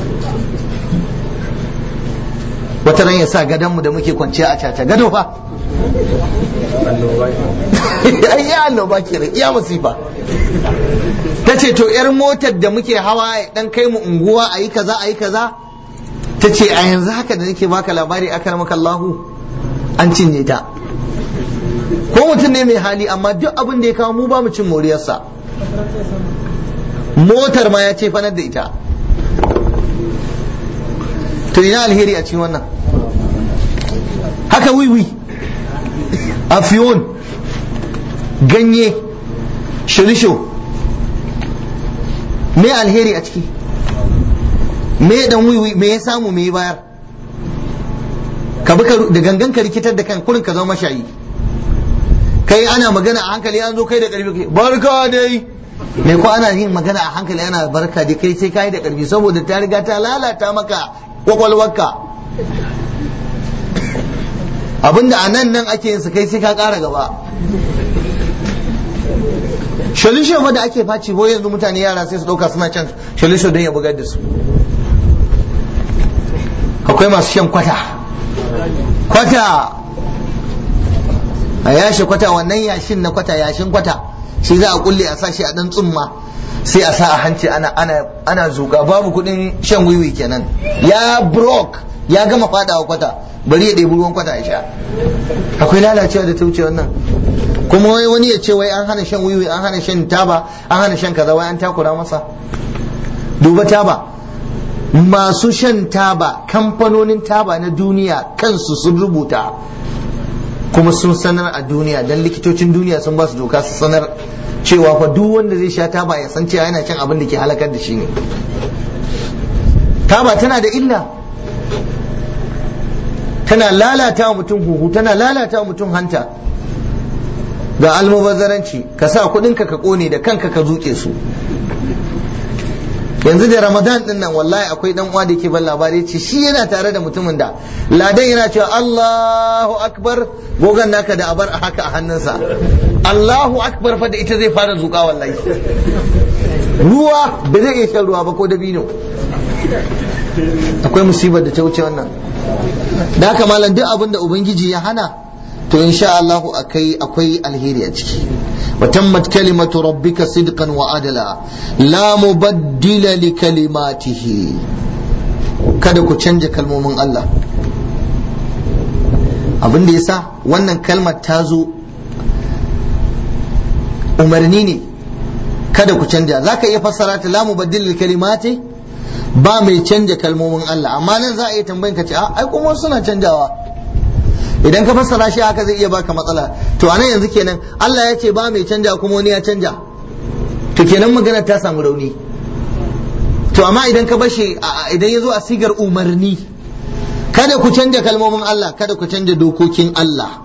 wata ran ya sa gadonmu da muke kwanciya a caca gado fa ai ya annoba kenan iya masifa ta ce to yar motar da muke hawa ya dan kai mu unguwa a yi kaza a yi kaza ta ce a yanzu haka da nake baka labari aka maka Allahu an cinye ta ko mutum ne mai hali amma duk abin da ya kawo mu ba mu cin moriyarsa motar ma ya ce fanar da ita to ina alheri a cikin wannan haka wiwi afiyon ganye shirisho me alheri a ciki me dan wiwi me ya samu me ya bayar ka bi da gangan ka rikitar da kan kurin ka zama mashayi kai ana magana a hankali an zo kai da karfi barka dai me ko ana yin magana a hankali ana barka dai kai sai kai da karfi saboda ta riga ta lalata maka kwakwalwarka abinda a nan nan ake yin su kai sai ka kara gaba shalisho ma da ake faci ko yanzu mutane yara sai su dauka suna can shalisho don ya bugar da su akwai masu shan kwata kwata a yashe kwata wannan yashin na kwata yashin kwata shi za a kulle a sa shi a dan tsumma sai a sa a hanci ana ana ana zuka babu kudin shan wiwi kenan ya brok ya gama fadawa kwata bari ya ɗebi ruwan kwata ya sha akwai lalacewa da ta wuce wannan kuma wai wani ya ce wai an hana shan wiwi an hana shan taba an hana shan kaza wai an takura masa duba taba masu shan taba kamfanonin taba na duniya kansu sun rubuta kuma sun sanar a duniya dan likitocin duniya sun ba su doka su sanar cewa fa duk wanda zai sha taba ya san cewa yana cin abin da ke halakar da shi ne taba tana da illa tana lalata wa mutum huhu tana lalata wa mutum hanta ga almubazzaranci ka sa kudinka ka kone da kanka ka zuke su yanzu da ramadan din nan wallahi akwai dan uwa da yake ban labari ce shi yana tare da mutumin da ladan yana cewa Allahu akbar gogan naka da abar haka a hannunsa Allahu akbar fa da ita zai fara zuka wallahi ruwa ba zai iya shan ruwa ba ko dabino akwai musibar da ta wuce wannan da haka malam duk abin da ubangiji ya hana to insha Allah akai akwai alheri a ciki wa tammat kalimatu rabbika sidqan wa adala la mubaddila li kalimatihi kada ku canja kalmomin Allah abin da yasa wannan kalmar ta zo umarni ne kada ku canja zaka iya fassara ta la mubaddila li kalimati ba mai canja kalmomin Allah amma nan za a iya tambayin ka ce ai kuma suna canjawa idan ka fassara shi haka zai iya baka matsala to anan yanzu kenan Allah ya ce ba mai canja kuma wani ya canja to kenan magana ta samu rauni to amma idan ka bashe idan ya zo a sigar umarni kada ku canja kalmomin Allah kada ku canja dokokin Allah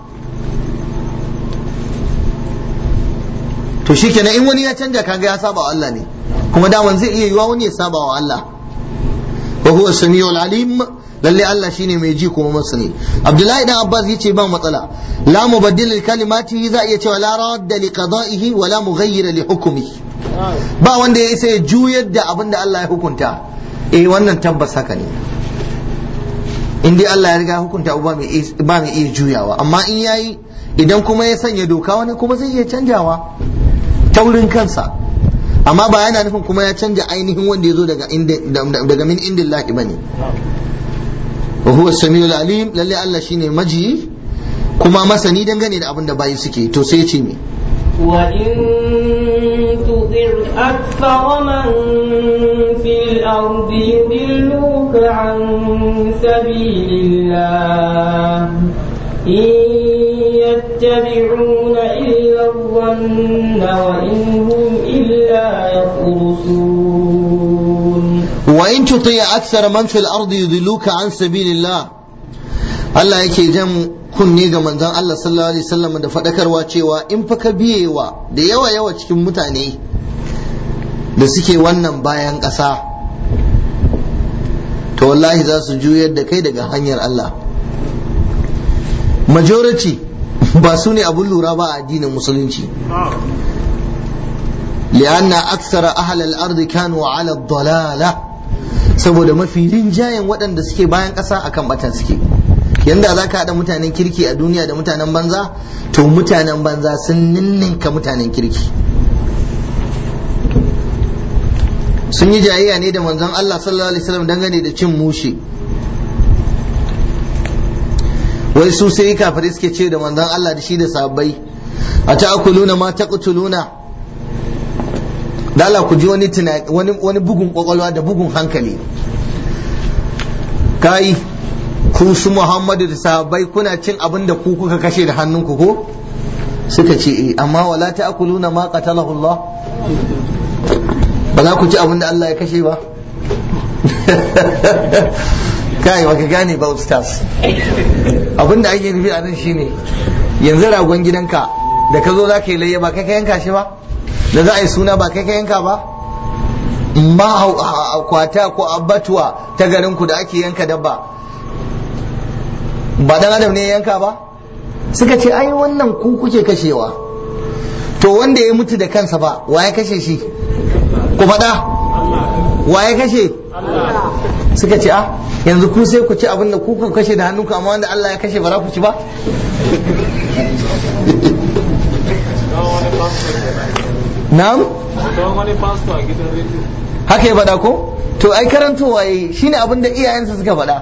to shikenan in wani ya canja kaga ya saba wa Allah ne kuma daman zai iya yiwa wani ya saba wa Allah wa huwa samiul alim lalle Allah shine mai ji kuma masani Abdullahi dan Abbas yace ba matsala la mubaddil li kalimatihi za iya cewa la radda li qada'ihi wa la mughayyira li hukmihi ba wanda ya isa ya juyar da abin da Allah ya hukunta eh wannan tabbas haka ne in dai Allah ya riga hukunta ba mai ba mai iya juyawa amma in yayi idan kuma ya sanya doka wani kuma zai iya canjawa taurin kansa amma ba yana nufin kuma ya canja ainihin wanda ya zo daga daga min indillahi bane wa huwa samiul alim lalle Allah shine maji kuma masani dangane da abin da bayi suke to sai ya ce me وإن تطع أكثر من في الأرض يضلوك عن سبيل الله إن يتبعون إلا الظن وإن هم إلا يخرصون وإن تطيع أكثر من في الأرض يضلوك عن سبيل الله Allah yake jan kunne ga manzon Allah sallallahu alaihi wasallam da faɗakarwa cewa in fa ka biyewa da yawa yawa cikin mutane da suke wannan bayan ƙasa to wallahi za su juyar da kai daga hanyar Allah majority ba su ne abun lura ba a addinin musulunci li'anna aksara ahlal ardi kanu ala dalala saboda mafi rinjayen waɗanda suke bayan ƙasa akan bata suke yanda za ka haɗa mutanen kirki a duniya da mutanen banza to mutanen banza sun ninninka mutanen kirki sun yi jayayya ne da manzon Allah sallallahu alaihi wasallam dangane da cin mushe wai su sai kafirai suke ce da manzon Allah da shi da sahabbai a ta'kuluna ma taqtuluna da Allah ku ji wani wani wani bugun kwakwalwa da bugun hankali kai ku su Muhammadu da sahabbai kuna cin abin da ku kuka kashe da hannunku ko suka ce eh amma wala ta'kuluna ma qatalahu Allah ba za ku ci abin da Allah ya kashe ba kai baka gane ba ustaz abin da ake nufi a nan shine yanzu ragon gidanka da ka zo za ka yi layya ba kai ka yanka shi ba da za a yi suna ba kai ka yanka ba ma kwata ko abbatuwa ta garinku da ake yanka dabba ba dan adam ne ya yanka ba suka ce ai wannan ku kuke kashewa to wanda ya mutu da kansa ba wa ya kashe shi ku faɗa wa ya kashe suka ce a yanzu ku sai ku ci abin da ku kuka kashe da hannunku amma wanda Allah ya kashe ba za ku ci ba na'am haka ya faɗa ko to ai karantowa yi shine abin da iyayensa suka faɗa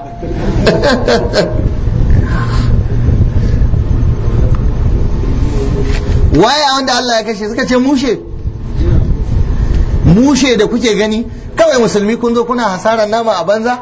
waye wanda Allah ya kashe suka ce mushe mushe da kuke gani kawai musulmi kun zo kuna hasarar nama a banza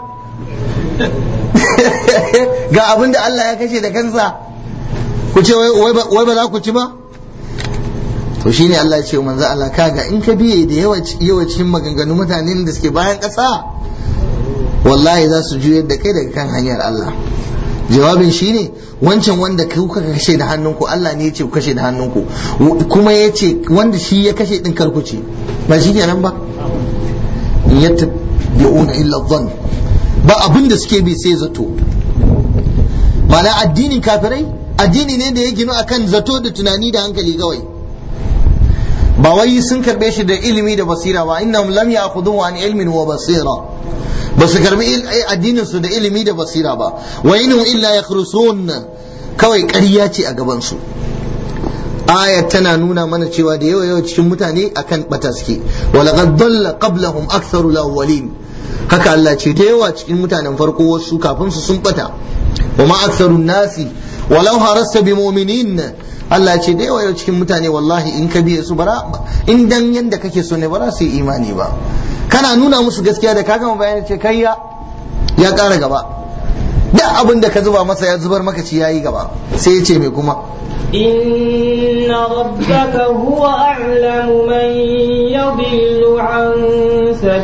ga abin da Allah ya kashe da kansa ku ce wai ba za ku ci ba to shine Allah ya ce manzo Allah kaga in ka biye da yawancin maganganun mutanen da suke bayan ƙasa wallahi za su juyar da kai daga kan hanyar Allah jawabin shine wancan wanda kuka kashe da hannunku Allah ne ya ce ku kashe da hannunku kuma ya ce wanda shi ya kashe din karku ce ba shi kenan ba in yattabi'una illa dhann ba abin da suke bi sai zato ma'ana addinin kafirai addini ne da ya ginu akan zato da tunani da hankali kawai ba wai sun karbe shi da ilimi da basira ba innahum lam ya'khudhu an ilmin wa basira ba su karbi addinin su da ilimi da basira ba wa inhum illa yakhrusun kawai ƙarya ce a gaban su ayat tana nuna mana cewa da yawa yawa cikin mutane akan bata suke wa laqad dalla qablahum aktharu awwalin haka Allah ce da yawa cikin mutanen farko wasu kafin su sun bata wa ma aktharu nasi walau harasta bi mu'minin Allah ce da yawa cikin mutane wallahi in ka biye su bara in dan yanda kake so ne bara su yi imani ba kana nuna musu gaskiya da ka gama bayani ce kai ya ya ƙara gaba da abin da ka zuba masa ya zubar maka ci yayi gaba sai ya ce me kuma إن ربك هو أعلم من يضل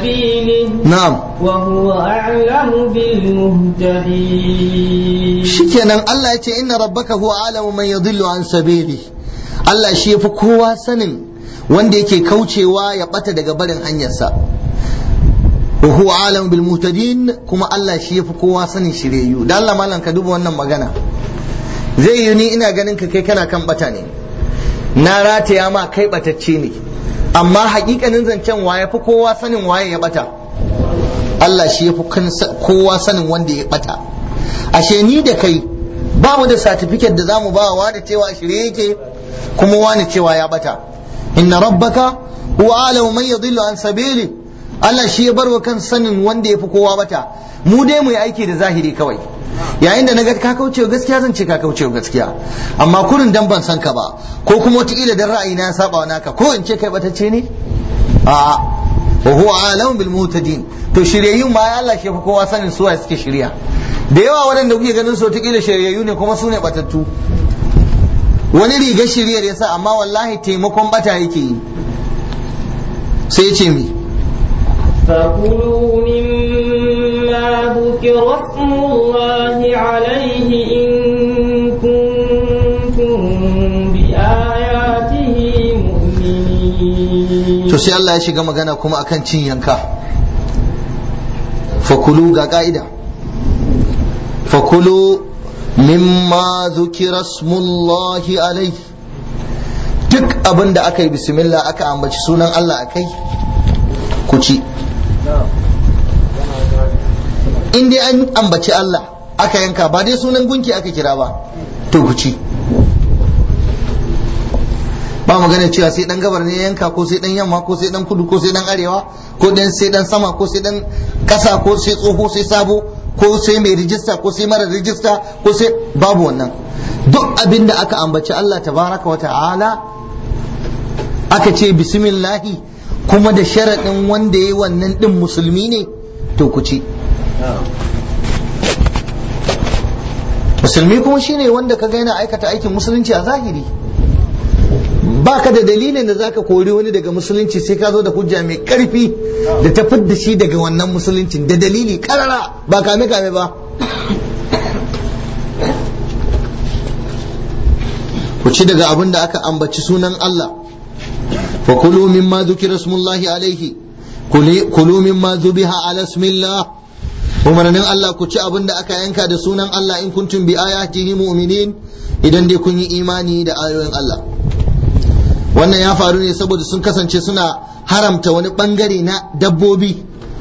سبيله na'am وهو أعلم بالمهتدين shikenan Allah ya ce inna rabbaka huwa alamu man yadhillu an sabili Allah shi yafi kowa sanin wanda yake kaucewa ya bata daga barin hanyarsa wa huwa alamu bil muhtadin kuma Allah shi yafi kowa sanin shiryayyu dan Allah malam ka duba wannan magana zai yi ni ina ganin ka kai kana kan bata ne na rataya ma kai batacce ne amma hakikanin zancen waye fi kowa sanin waye ya bata Allah shi yafi kowa sanin wanda ya bata ashe ni da kai ba mu da satifiket da zamu ba wa da cewa shirye yake kuma wani cewa ya bata inna rabbaka huwa alamu man yadhillu an sabili Allah shi ya bar wa kan sanin wanda ya fi kowa bata mu dai mu yi aiki da zahiri kawai yayin da naga ka kauce wa gaskiya zan ce ka kauce wa gaskiya amma kurin dan ban san ka ba ko kuma wataƙila dan ra'ayi na saba wa naka ko in ce kai batacce ne a'a wa huwa alamu bil mutadin to shiryayyun ma Allah shi fi kowa sanin suwa suke shirya da yawa waɗanda kuke ganin su wataƙila shiryayyu ne kuma su ne batattu wani riga shiryar yasa amma wallahi taimakon bata yake yi sai ya ce mi فكلوا مما ذكر اسم الله عليه إن كنتم بآياته مؤمنين to sai Allah ya shiga magana kuma akan cin yanka fakulu ga ka'ida fakulu mimma zukira smullahi alai duk abin da aka yi bismillah aka ambaci sunan Allah akai ku ci in dai an ambaci Allah aka yanka ba dai sunan gunki aka kira ba to ku ci ba magana cewa sai dan gabar ne yanka ko sai dan yamma ko sai dan kudu ko sai dan arewa ko dan sai dan sama ko sai dan kasa ko sai tsoho sai sabo ko sai mai rijista ko sai mara rijista ko sai babu wannan duk abin da aka ambaci Allah tabaraka wa ta'ala aka ce bismillahi kuma da sharaɗin wanda ya yi wannan ɗin musulmi ne to ku ci musulmi kuma shine wanda ka ga yana aikata aikin musulunci a zahiri baka da dalilin da zaka kori wani daga musulunci sai ka zo da hujja mai karfi da ta fidda shi daga wannan musuluncin da dalili karara ba kame kame ba ku ci daga abin da aka ambaci sunan Allah fa kulu mimma dhukira smullahi alaihi kulu mimma zubiha ala ismillah umarnin Allah ku ci abin da aka yanka da sunan Allah in kuntum bi ayatihi mu'minin idan dai kun yi imani da ayoyin Allah wannan ya faru ne saboda sun kasance suna haramta wani bangare na dabbobi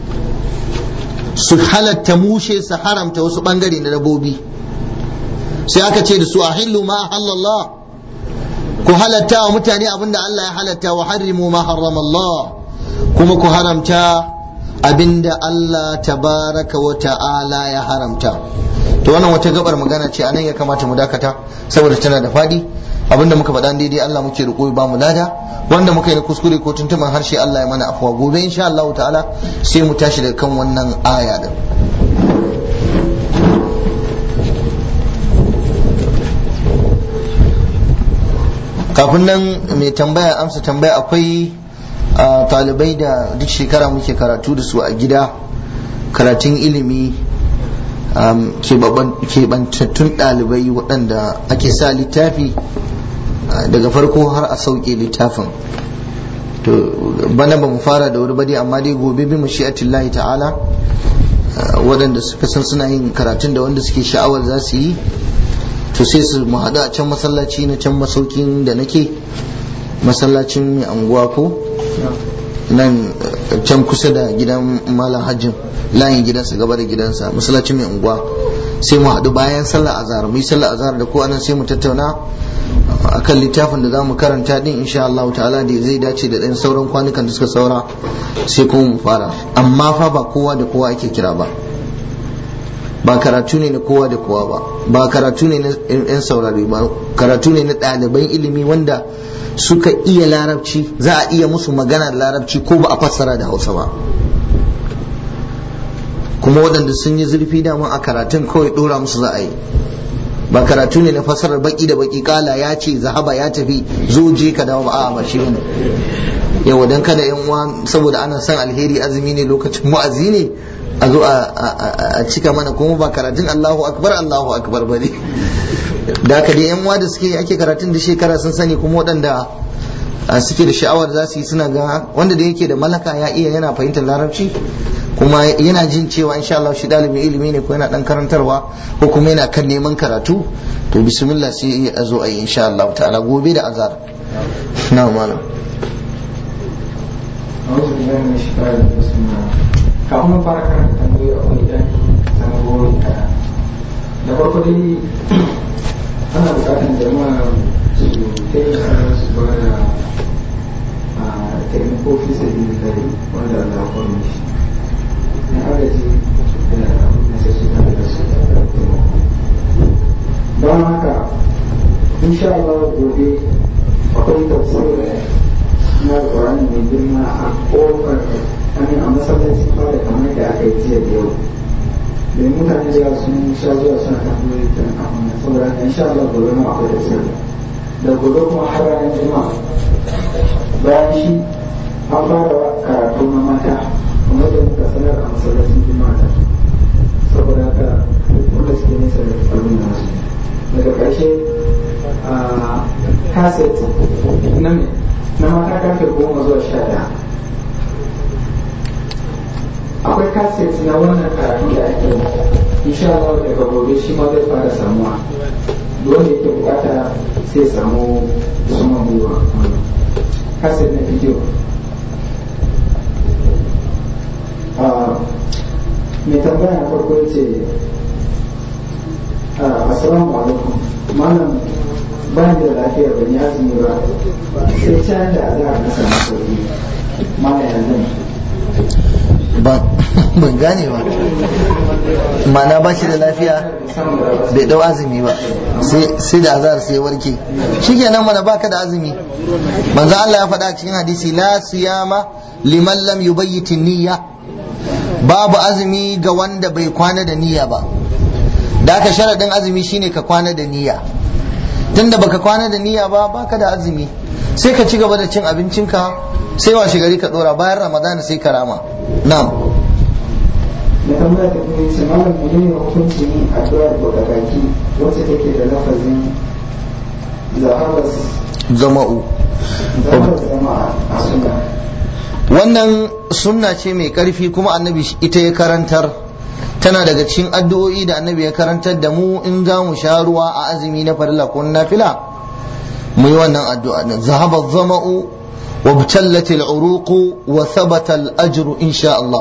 su halatta mushe su haramta wasu bangare na dabbobi sai aka ce da su a hillu ma halallah ku halatta wa mutane abinda Allah ya halatta wa harrimu ma harrama Allah kuma ku haramta abinda Allah tabaraka wa ta'ala ya haramta to wannan wata gabar magana ce anan ya kamata mu dakata saboda tana da fadi abinda muka faɗa daidai Allah muke roƙo ba mu lada wanda muka yi na kuskure ko tuntuman harshe Allah ya mana afuwa gobe insha Allah ta'ala sai mu tashi daga kan wannan aya din kafin nan mai tambaya amsa tambaya akwai talibai da duk shekara muke karatu da su a gida karatun ilimi keɓantattun ɗalibai waɗanda ake sa littafi daga farko har a sauke littafin to bana ba mu fara da wuri ba dai amma dai gobe bi mashi'atillahi ta'ala waɗanda suka san suna yin karatun da wanda suke sha'awar za su yi to sai su mu haɗu a can masallaci na can masaukin da nake masallacin mai anguwa ko nan can kusa da gidan malam hajjin layin gidansa gaba da gidansa masallacin mai unguwa sai mu haɗu bayan sallar azhar mu yi sallar azhar da ko anan sai mu tattauna akan littafin da zamu karanta din insha Allah ta'ala da zai dace da ɗan sauran kwanukan da suka saura sai kuma mu fara amma fa ba kowa da kowa ake kira ba ba karatu ne na kowa da kowa ba ba karatu ne na 'yan saurari ba karatu ne na ɗaliban ilimi wanda suka iya larabci za a iya musu magana da larabci ko ba a fassara da hausa ba kuma waɗanda sun yi zurfi dama a karatun kawai ɗora musu za a yi ba karatu ne na fassarar baki da baki kala ya ce zahaba ya tafi zo je ka dawo ba a ba shi ne yau dan kada yan uwa saboda ana son alheri azumi ne lokacin wa'azi ne a zo a cika mana kuma ba karatun Allahu akbar Allahu akbar bane da haka dai yan uwa da suke ake karatun da shekara sun sani kuma waɗanda suke da sha'awar za su yi suna ga wanda da yake da malaka ya iya yana fahimtar larabci kuma yana jin cewa insha Allah shi dalibin ilimi ne ko yana dan karantarwa ko kuma yana kan neman karatu to bismillah sai a zo a yi insha Allah ta'ala gobe da azar na malam kafin mu fara karanta tambayoyi a wani dan sanarwoyi kaɗan da farko dai ana buƙatar jama'a su taimaka su ba da taimako fi sabi da wanda Allah ya kwallo shi na agaji da na sai su tare da su don haka insha Allah gobe akwai tafsir na Qur'ani mai girma a kofar amin a masallacin fara kamar da aka yi jiya da yau domin mutane da yawa sun sha zuwa suna tambayoyi kan abin nan saboda haka insha Allah gobe ma akwai tafsir da gobe kuma har ranar juma'a bayan shi an fara karatu na mata kamar da muka sanar a masallacin juma'a ta saboda haka wanda suke nesa da abin nasu daga ƙarshe a kaset na na mata karfe goma zuwa sha ɗaya akwai kaset na wannan karatu da ake insha Allah daga gobe shi ma zai fara samuwa wanda yake bukata sai samu suman gwiwa kaset na bidiyo mai tambaya na farko ce assalamu alaikum malam ban da lafiya ban yi azumi ba sai can da azahar na samu sauki malam yanzu ban gane ba mana ba shi da lafiya bai dau azumi ba sai da azhar sai warke shikenan mana baka da azumi manzo Allah ya faɗa cikin hadisi la siyama liman lam yubayyit niyya babu azumi ga wanda bai kwana da niyya ba da aka sharadin azumi shine ka kwana da niyya tunda baka kwana da niyya ba baka da azumi sai ka ci gaba da cin abincinka sai washe gari ka dora bayan ramadana sai ka rama na'am da tambaya ta kuma yace malam menene hukunci ne addu'ar buɗe baki wacce take da lafazin zahabas zama'u zahabas zama a sunna wannan sunna ce mai karfi kuma annabi ita ya karantar tana daga cikin addu'o'i da annabi ya karantar da mu in za mu sha ruwa a azumi na farilla ko na nafila mu yi wannan addu'a din zahaba zama'u wa btallat al-uruq wa thabata al-ajru insha Allah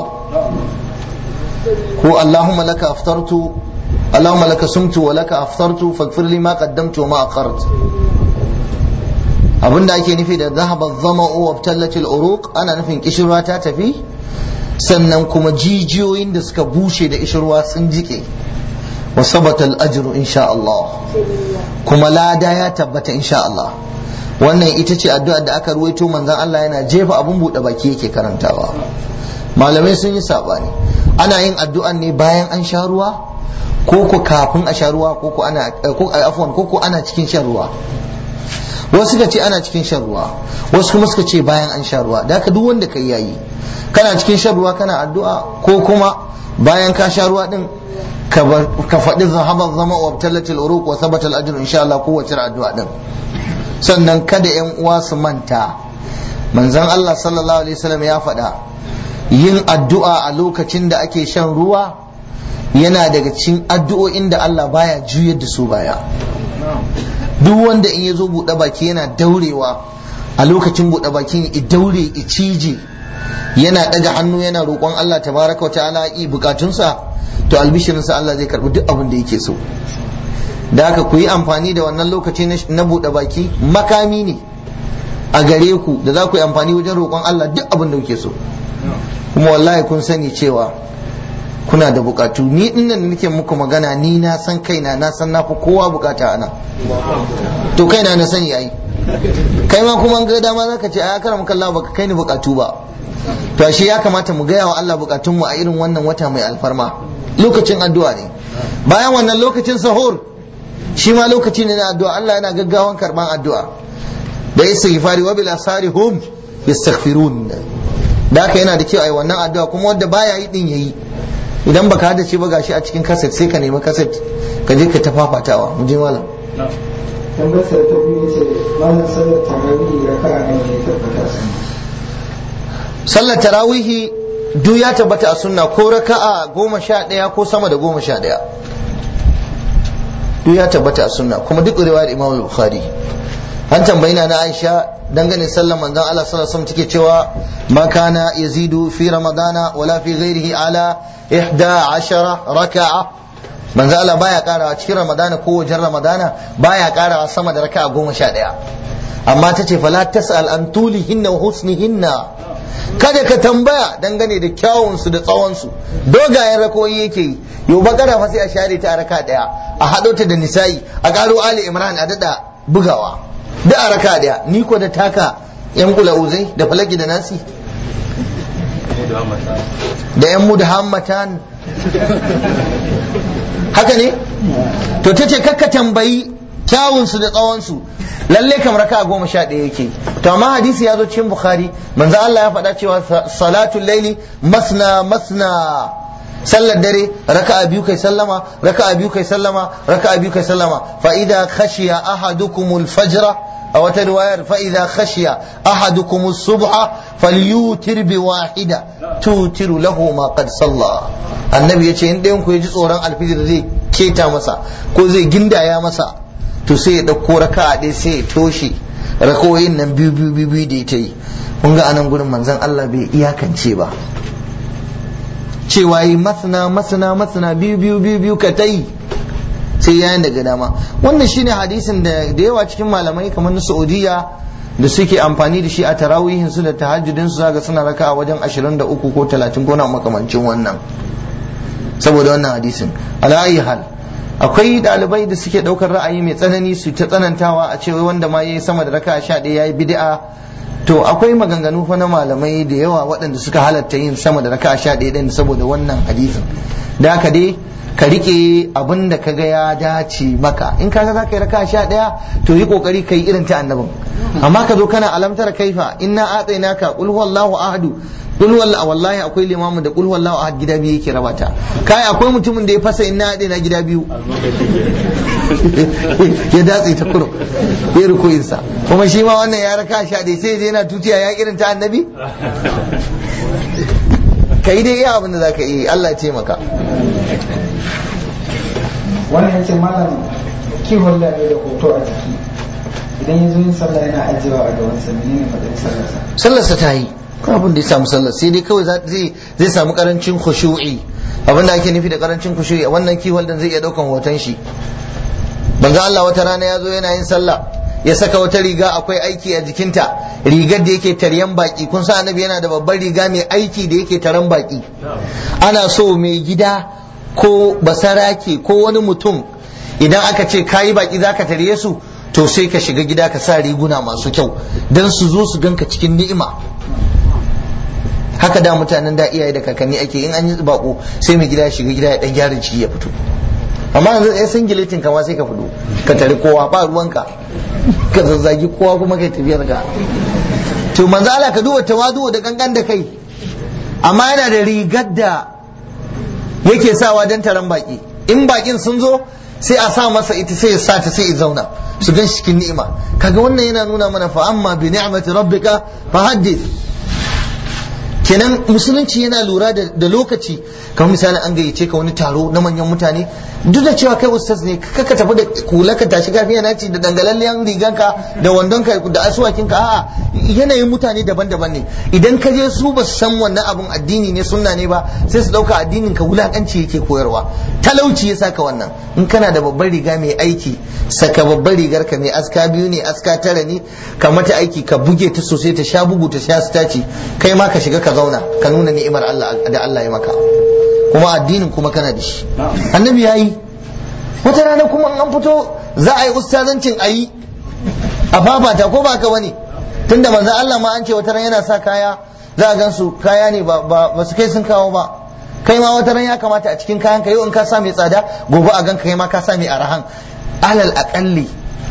ko Allahumma laka aftartu Allahumma laka sumtu wa laka aftartu faghfir li ma qaddamtu wa ma akhartu abinda ake nufi da zahaba zama'u wa btallat al-uruq ana nufin kishirwa ta tafi sannan kuma jijiyoyin da suka bushe da ishirwa sun jike wa sabata al-ajru insha Allah kuma lada ya tabbata insha Allah wannan ita ce addu'ar da aka ruwaito manzon Allah yana jefa abun buɗe baki yake karantawa malamai sun yi sabani ana yin addu'an ne bayan an sha ruwa ko ko kafin a sha ruwa ko ko ana ko afwan ko ko ana cikin shan ruwa wasu suka ce ana cikin shan ruwa wasu kuma suka ce bayan an sha ruwa da haka duk wanda kai yayi kana cikin shan ruwa kana addu'a ko kuma bayan ka sha ruwa din ka faɗi zahaban zama wa tallatil uruq wa sabata al-ajr insha Allah kowace addu'a din sannan kada yan uwa su manta manzon Allah sallallahu alaihi wasallam ya faɗa yin addu'a a lokacin da ake shan ruwa yana daga cikin addu'o'in da Allah baya juyar da su baya duk wanda in ya zo buɗe baki yana daurewa a lokacin buɗe bakin i daure i cije yana ɗaga hannu yana roƙon Allah tabaraka wa ta'ala i bukatunsa to albishirinsa Allah zai karɓi duk abin da yake so da haka ku yi amfani da wannan lokaci na buɗe baki makami ne a gare ku da za ku yi amfani wajen roƙon Allah duk abin da kuke so kuma wallahi kun sani cewa kuna da bukatu ni dinnan da nake muku magana ni na san kaina na san na fi kowa bukata ana to kaina na sani ai kai ma kuma ga dama zaka ce ai karam kallah baka kai ni bukatu ba to ashe ya kamata mu gaya wa Allah bukatunmu a irin wannan wata mai alfarma lokacin addu'a ne bayan wannan lokacin sahur shi ma lokaci ne na addu'a Allah yana gaggawan karban addu'a da istighfari wa bil asari hum yastaghfirun da haka yana da kyau ai wannan addu'a kuma wanda baya yi din yayi idan baka hada shi ba gashi a cikin kaset sai ka nemi kaset ka je ka tafafatawa mu je malam tambayar ta biyu ce malam sallar tarawih raka'a ne ya tabbata sun sallar tarawihi duk ya tabbata a sunna ko raka'a goma sha ɗaya ko sama da goma sha ɗaya duk ya tabbata a sunna kuma duk riwayar imam bukhari an tambayi na na aisha dangane sallar manzon Allah sallallahu alaihi wasallam take cewa ma kana yazidu fi ramadana wala fi ghairihi ala ihda ashara raka'a manzon Allah baya karawa cikin ramadana ko wajen ramadana baya karawa sama da raka'a goma sha ɗaya amma ta ce fala tas'al an tulihinna wa husnihinna kada ka tambaya dangane da kyawunsu da tsawonsu dogayen rakoyi yake yi yau bakara fa sai a share ta a raka daya a haɗo ta da nisa'i a ƙaro ali imran a daɗa bugawa da a raka daya ni ko da taka yan kula uzai da falaki da nasi da yan mudahammatan haka ne to ta ce kakka tambayi kyawunsu da tsawonsu lalle kam raka goma sha ɗaya yake to amma hadisi ya zo cikin bukhari manzo Allah ya faɗa cewa salatul laili masna masna sallar dare raka'a biyu kai sallama raka'a biyu kai sallama raka'a biyu kai sallama fa idza khashiya ahadukumul fajra a wata riwayar fa idza khashiya ahadukumus subha falyutir bi wahida tutiru lahu ma qad salla annabi yace in ɗayan ku ya ji tsoron alfijir zai keta masa ko zai gindaya masa to sai ya ɗauko raka ɗaya sai ya toshe rakoyin nan biyu biyu biyu biyu da ita yi kun ga anan gurin manzon Allah bai iyakance ba cewa yi masana masana masana biyu biyu biyu biyu ka ta yi sai yayin daga dama wannan shine hadisin da da yawa cikin malamai kamar na Saudiya da suke amfani da shi a tarawihin su da tahajjudin su zaga suna raka a wajen 23 ko 30 ko na makamancin wannan saboda wannan hadisin ala ayi hal akwai dalibai da suke daukar ra'ayi mai tsanani su ta tsanantawa a cewa wanda ma yayi sama da raka sha ɗaya yayi bid'a to akwai maganganu fa na malamai da yawa waɗanda suka halatta yin sama da raka sha ɗaya ɗin saboda wannan hadisin da haka dai ka rike abin da kaga ya dace maka in kaga za ka yi raka sha ɗaya to yi kokari ka yi irin ta annabin amma ka zo kana alamtar kaifa inna atsainaka qul huwallahu ahadu kul wallahi wallahi akwai limamin da kul wallahu ahad gida biyu yake rabata kai akwai mutumin da ya fasa inna hade na gida biyu ya datse ta kuro ya rukuyin sa kuma shi ma wannan ya raka sha dai sai yana tutiya ya irin ta annabi kai dai iya abin da zaka yi Allah ya taimaka wannan yace malam kiwon da da hoto a jiki idan ya zo yin sallah yana ajiyewa a gaban sa menene matsayin sallarsa sallarsa ta yi abin da ya samu sallar sai dai kawai zai samu karancin khushu'i abin da ake nufi da karancin khushu'i wannan kiwon din zai iya daukan hoton shi banza Allah wata rana ya zo yana yin sallah ya saka wata riga akwai aiki a jikinta rigar da yake taryan baki kun sa annabi yana da babbar riga mai aiki da yake taran baki ana so mai gida ko basarake ko wani mutum idan aka ce kayi baki zaka tarye su to sai ka shiga gida ka sa riguna masu kyau don su zo su ganka cikin ni'ima haka da mutanen da iyaye da kakanni ake in an yi bako sai mai gida ya shiga gida ya dan gyara ciki ya fito amma yanzu ya san giletin kama sai ka fito ka tare kowa ba ruwanka ka zazzagi kowa kuma kai tafiyar ka to manzo Allah ka duba tawadu da gangan da kai amma yana da rigar da yake sawa dan taron baki in bakin sun zo sai a sa masa ita sai ya sa ta sai ya zauna su gan cikin ni'ima kaga wannan yana nuna mana fa amma bi ni'mati rabbika fa haddith kenan musulunci yana lura da lokaci kamar misali an gayyace ka wani taro na manyan mutane duk da cewa kai ustaz ne kaka tafi da kula ka tashi kafiya na ci da dangalalliyan riganka da wandonka da asuwakinka a'a yanayin mutane daban-daban ne idan ka je su ba su san wannan abun addini ne sunna ne ba sai su dauka addinin ka wulakanci yake koyarwa talauci ya saka wannan in kana da babbar riga mai aiki saka babbar rigar ka mai aska biyu ne aska tara ne ka mata aiki ka buge ta sosai ta sha bugu ta sha staci kai ma ka shiga ka zauna ka nuna ni'imar Allah da Allah ya maka kuma addinin kuma kana da shi annabi ya yi wata rana kuma an fito za a yi ustazancin a yi a fafata ko ba ka bane tunda manzo Allah ma an ce wata rana yana sa kaya za a gan su kaya ne ba su kai sun kawo ba kai ma wata rana ya kamata a cikin kayan ka yau in ka sa mai tsada gobe a gan kai ma ka sa mai arahan alal akalli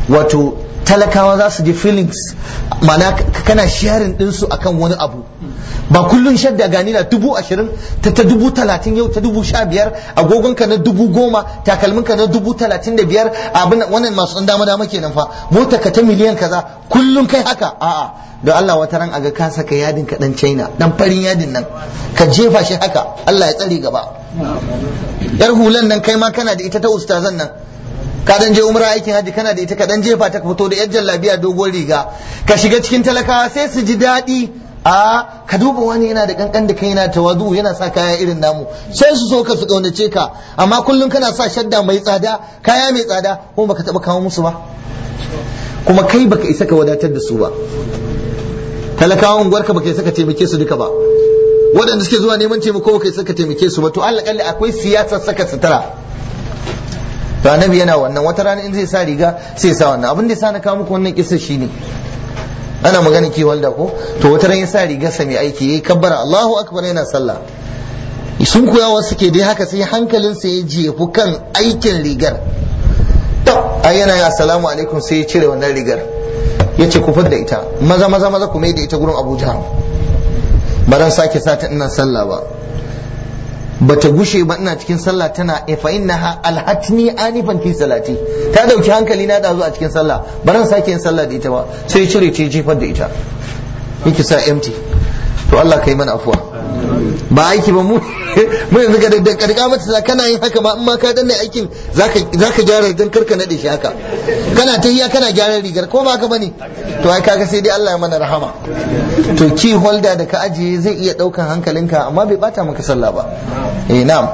wato talakawa za su ji feelings mana kana sharing ɗinsu akan wani abu ba kullun shadda gani na dubu ashirin ta ta dubu talatin yau ta dubu sha biyar agogonka na dubu goma takalminka na dubu talatin da biyar abin wannan masu ɗan dama dama kenan fa mota ka ta miliyan kaza kullun kai haka a'a da Allah wata ran aga ka saka yadin ka dan China dan farin yadin nan ka jefa shi haka Allah ya tsare gaba yar hulan nan kai ma kana da ita ta ustazan nan ka dan je umra aikin haji kana da ita ka dan jefa ta fito da yar jallabiya dogon riga ka shiga cikin talakawa sai su ji daɗi a ka duba wani yana da kankan da kai yana tawadu yana sa kaya irin namu sai su so ka su kaunace ka amma kullum kana sa shadda mai tsada kaya mai tsada kuma baka taba kawo musu ba kuma kai baka isa ka wadatar da su ba talakawan unguwarka baka isa ka taimake su duka ba waɗanda suke zuwa neman taimako baka isa ka taimake su ba to Allah kalli akwai siyasar saka sutura to annabi yana wannan wata rana in zai sa riga sai sa wannan abin da ya sa na kawo muku wannan kisa shine ana magana ki walda ko to wata ran ya sa rigar sa mai aiki yayi kabbara Allahu akbar yana sallah sun koya wasu ke dai haka sai hankalin sa ya jefu kan aikin rigar to ai yana ya assalamu alaikum sai ya cire wannan rigar ya ce ku da ita maza maza maza ku mai da ita gurin Abuja ba dan sake sata ina sallah ba bata gushe ba ina cikin sallah tana fa innaha alhatni anifan fi salati ta dauki hankali na dazu a cikin sallah ba ran sake yin sallah da ita ba sai cire ce jefar da ita yake sa empty to Allah kai mana afuwa ba aiki ba mu mu yanzu ga da karka mata kana yin haka ma in ma ka danne aikin zaka zaka gyara dan karka nade shi haka kana tahiya kana gyara rigar ko ba ka bane to ai kaga sai dai Allah ya mana rahama to key holder da ka ajiye zai iya daukan hankalinka amma bai bata maka sallah ba eh na'am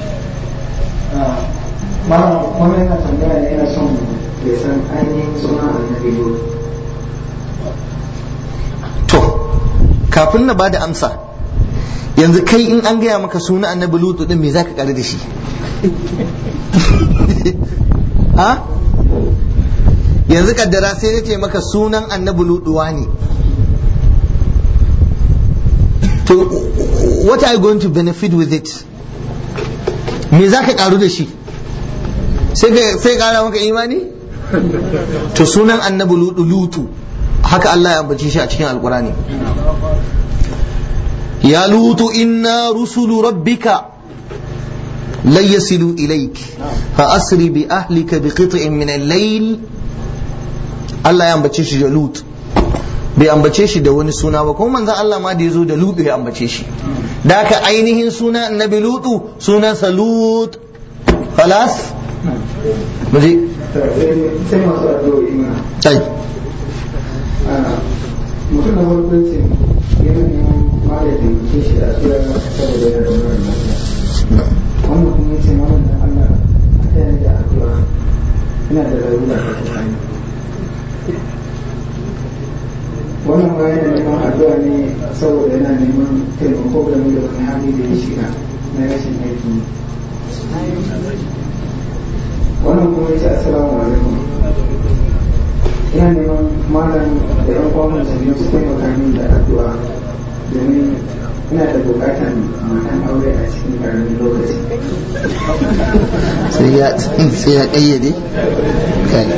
Malam kuma yana tambaya ne yana son ya san ainihin suna annabi Lut. to kafin na bada amsa yanzu kai in an gaya maka suna annabi lutu din me zaka kare da shi ha yanzu kaddara sai na ce maka sunan annabi lutuwa ne to what are you going to benefit with it me zaka karu da shi sai ka sai kara maka imani to sunan annabi lutu lutu haka Allah ya ambace shi a cikin alkurani ya lutu inna rusulu rabbika lan yasilu ilayk fa asri bi ahlika bi qit'in min al-layl Allah ya ambace shi da lut bai ambace shi da wani suna ba kuma manzon Allah ma da yazo da lut ya ambace shi da haka ainihin suna annabi lutu sunansa lut خلاص مجي Sai masu addu'o'i ma. طيب Mutum na farko ce yana neman malamin ke shi a tsira saboda yana da mara lafiya. Wannan kuma ya ce malam da Allah ta yana da addu'a. Ina da larura ta tsakani. Wannan ma yana neman addu'a ne saboda yana neman taimako game da wani hali da ya shiga na rashin aiki. wannan kuma ya ce assalamu alaikum ina neman malam da yan uwan musulmi su taimaka min da addu'a domin ina da bukatan matan aure a cikin karamin lokaci sai ya sai ya kayyade kai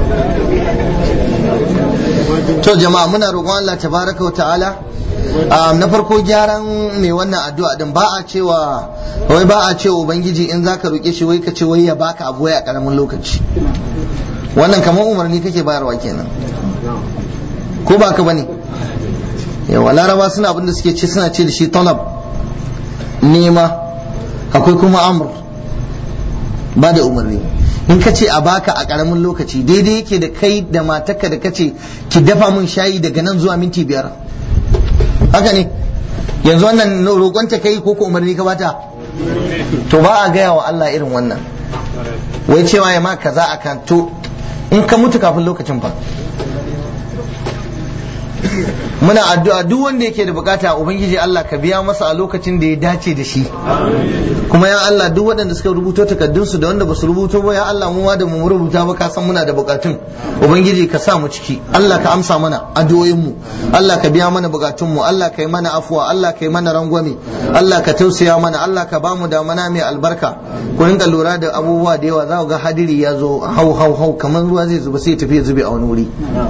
to jama'a muna roƙon Allah tabaraka wa ta'ala um, na farko gyaran mai wannan addu'a din ba a cewa wai ba a cewa ubangiji in zaka roƙe shi wai ka ce wai ya baka abu wai a karamin lokaci wannan kamar umarni kake bayarwa kenan ko ba ka bane yawa laraba suna abin da suke ce suna ce da shi talab nema akwai kuma amr ba da umarni in ka ce a baka a karamin lokaci daidai yake da kai da matarka da kace ki dafa min shayi daga nan zuwa minti biyar haka ne yanzu wannan roƙonta kai ko ko umarni ka bata to ba a gaya wa Allah irin wannan wai cewa ya ma kaza a kan to in ka mutu kafin lokacin fa muna addu'a duk wanda yake da bukata ubangiji Allah ka biya masa a lokacin da ya dace da shi kuma ya Allah duk waɗanda suka rubuto takardun su da wanda basu rubuto ba ya Allah mu ma da mu rubuta ba ka san muna da bukatun ubangiji ka sa mu ciki Allah ka amsa mana addu'o'in mu Allah ka biya mana bukatun mu Allah ka yi mana afuwa Allah ka yi mana rangwame Allah ka tausaya mana Allah ka bamu damana mai albarka ku rinka lura da abubuwa da yawa za ku ga hadiri ya zo hau hau hau kamar ruwa zai zuba sai ya tafi ya zube a wani wuri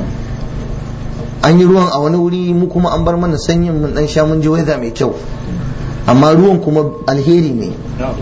an yi ruwan a wani wuri mu kuma an bar mana sanyin mun dan sha mun ji weather mai kyau amma ruwan kuma alheri ne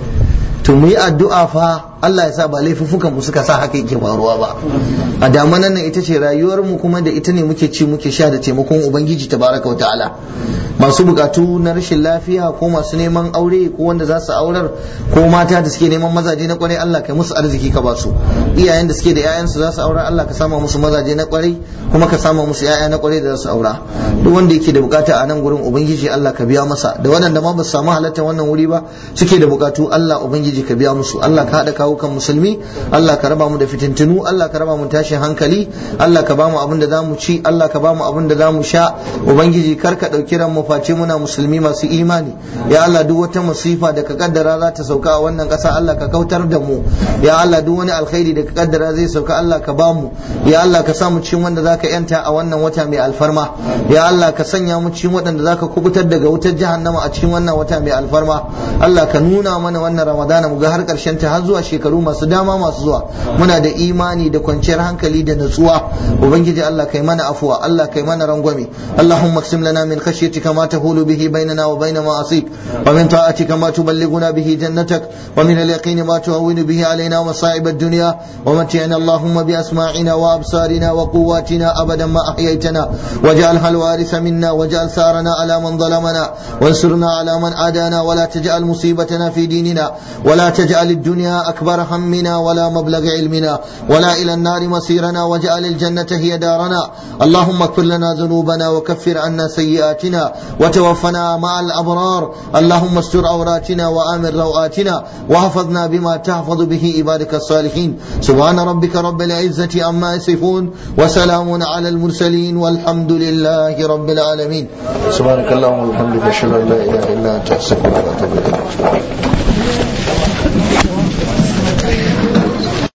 to mu yi addu'a fa Allah ya sa ba laifuffukan mu suka sa haka yake faruwa ba a damanan nan ita ce rayuwar mu kuma da ita ne muke ci muke sha da taimakon ubangiji tabaraka wa ta'ala masu bukatu na rashin lafiya ko masu neman aure ko wanda za su aurar ko mata da suke neman mazaje na kwarai Allah kai musu arziki ka ba su iyayen da suke da ƴaƴansu za su aurar Allah ka sama musu mazaje na kwarai kuma ka sama musu ƴaƴa na kwarai da za su aura duk wanda yake da bukata a nan gurin ubangiji Allah ka biya masa da waɗanda ma ba su samu halartar wannan wuri ba suke da bukatu Allah ubangiji ka biya musu Allah ka haɗa kawo kan musulmi Allah ka raba mu da fitintunu Allah ka raba mu tashin hankali Allah ka ba mu abin da za mu ci Allah ka ba mu abin da za mu sha ubangiji kar ka ɗauki ran mu face muna musulmi masu imani ya Allah duk wata musifa da ka kaddara za ta sauka a wannan ƙasa Allah ka kautar da mu ya Allah duk wani alkhairi da ka kaddara zai sauka Allah ka ba mu ya Allah ka sa mu cikin wanda zaka yanta a wannan wata mai alfarma ya Allah ka sanya mu cikin waɗanda zaka kubutar daga wutar jahannama a cikin wannan wata mai alfarma Allah ka nuna mana wannan ramadana mu ga har ƙarshen ta har zuwa shekaru masu dama masu zuwa muna da imani da kwanciyar hankali da natsuwa ubangiji Allah kai mana afuwa Allah kai mana rangwame Allahumma qsim lana min khashyatika ma tahulu bihi bainana wa bain ma'asik wa min ta'atika ma tuballighuna bihi jannatak wa min al-yaqini ma tuhawwinu bihi alaina masa'ib ad-dunya wa mat'ina Allahumma bi asma'ina wa absarina wa quwwatina abadan ma ahyaytana waj'alha al-waritha minna waj'al sarana ala man ظلمنا وانصرنا على من عادانا ولا تجعل مصيبتنا في ديننا ولا تجعل الدنيا أكبر همنا ولا مبلغ علمنا ولا إلى النار مصيرنا واجعل الجنة هي دارنا اللهم اغفر لنا ذنوبنا وكفر عنا سيئاتنا وتوفنا مع الأبرار اللهم استر عوراتنا وآمن روآتنا واحفظنا بما تحفظ به عبادك الصالحين سبحان ربك رب العزة عما يصفون وسلام على المرسلين والحمد لله رب العالمين سبحانك اللهم وبحمدك اشهد ان لا اله الا انت استغفرك واتوب اليك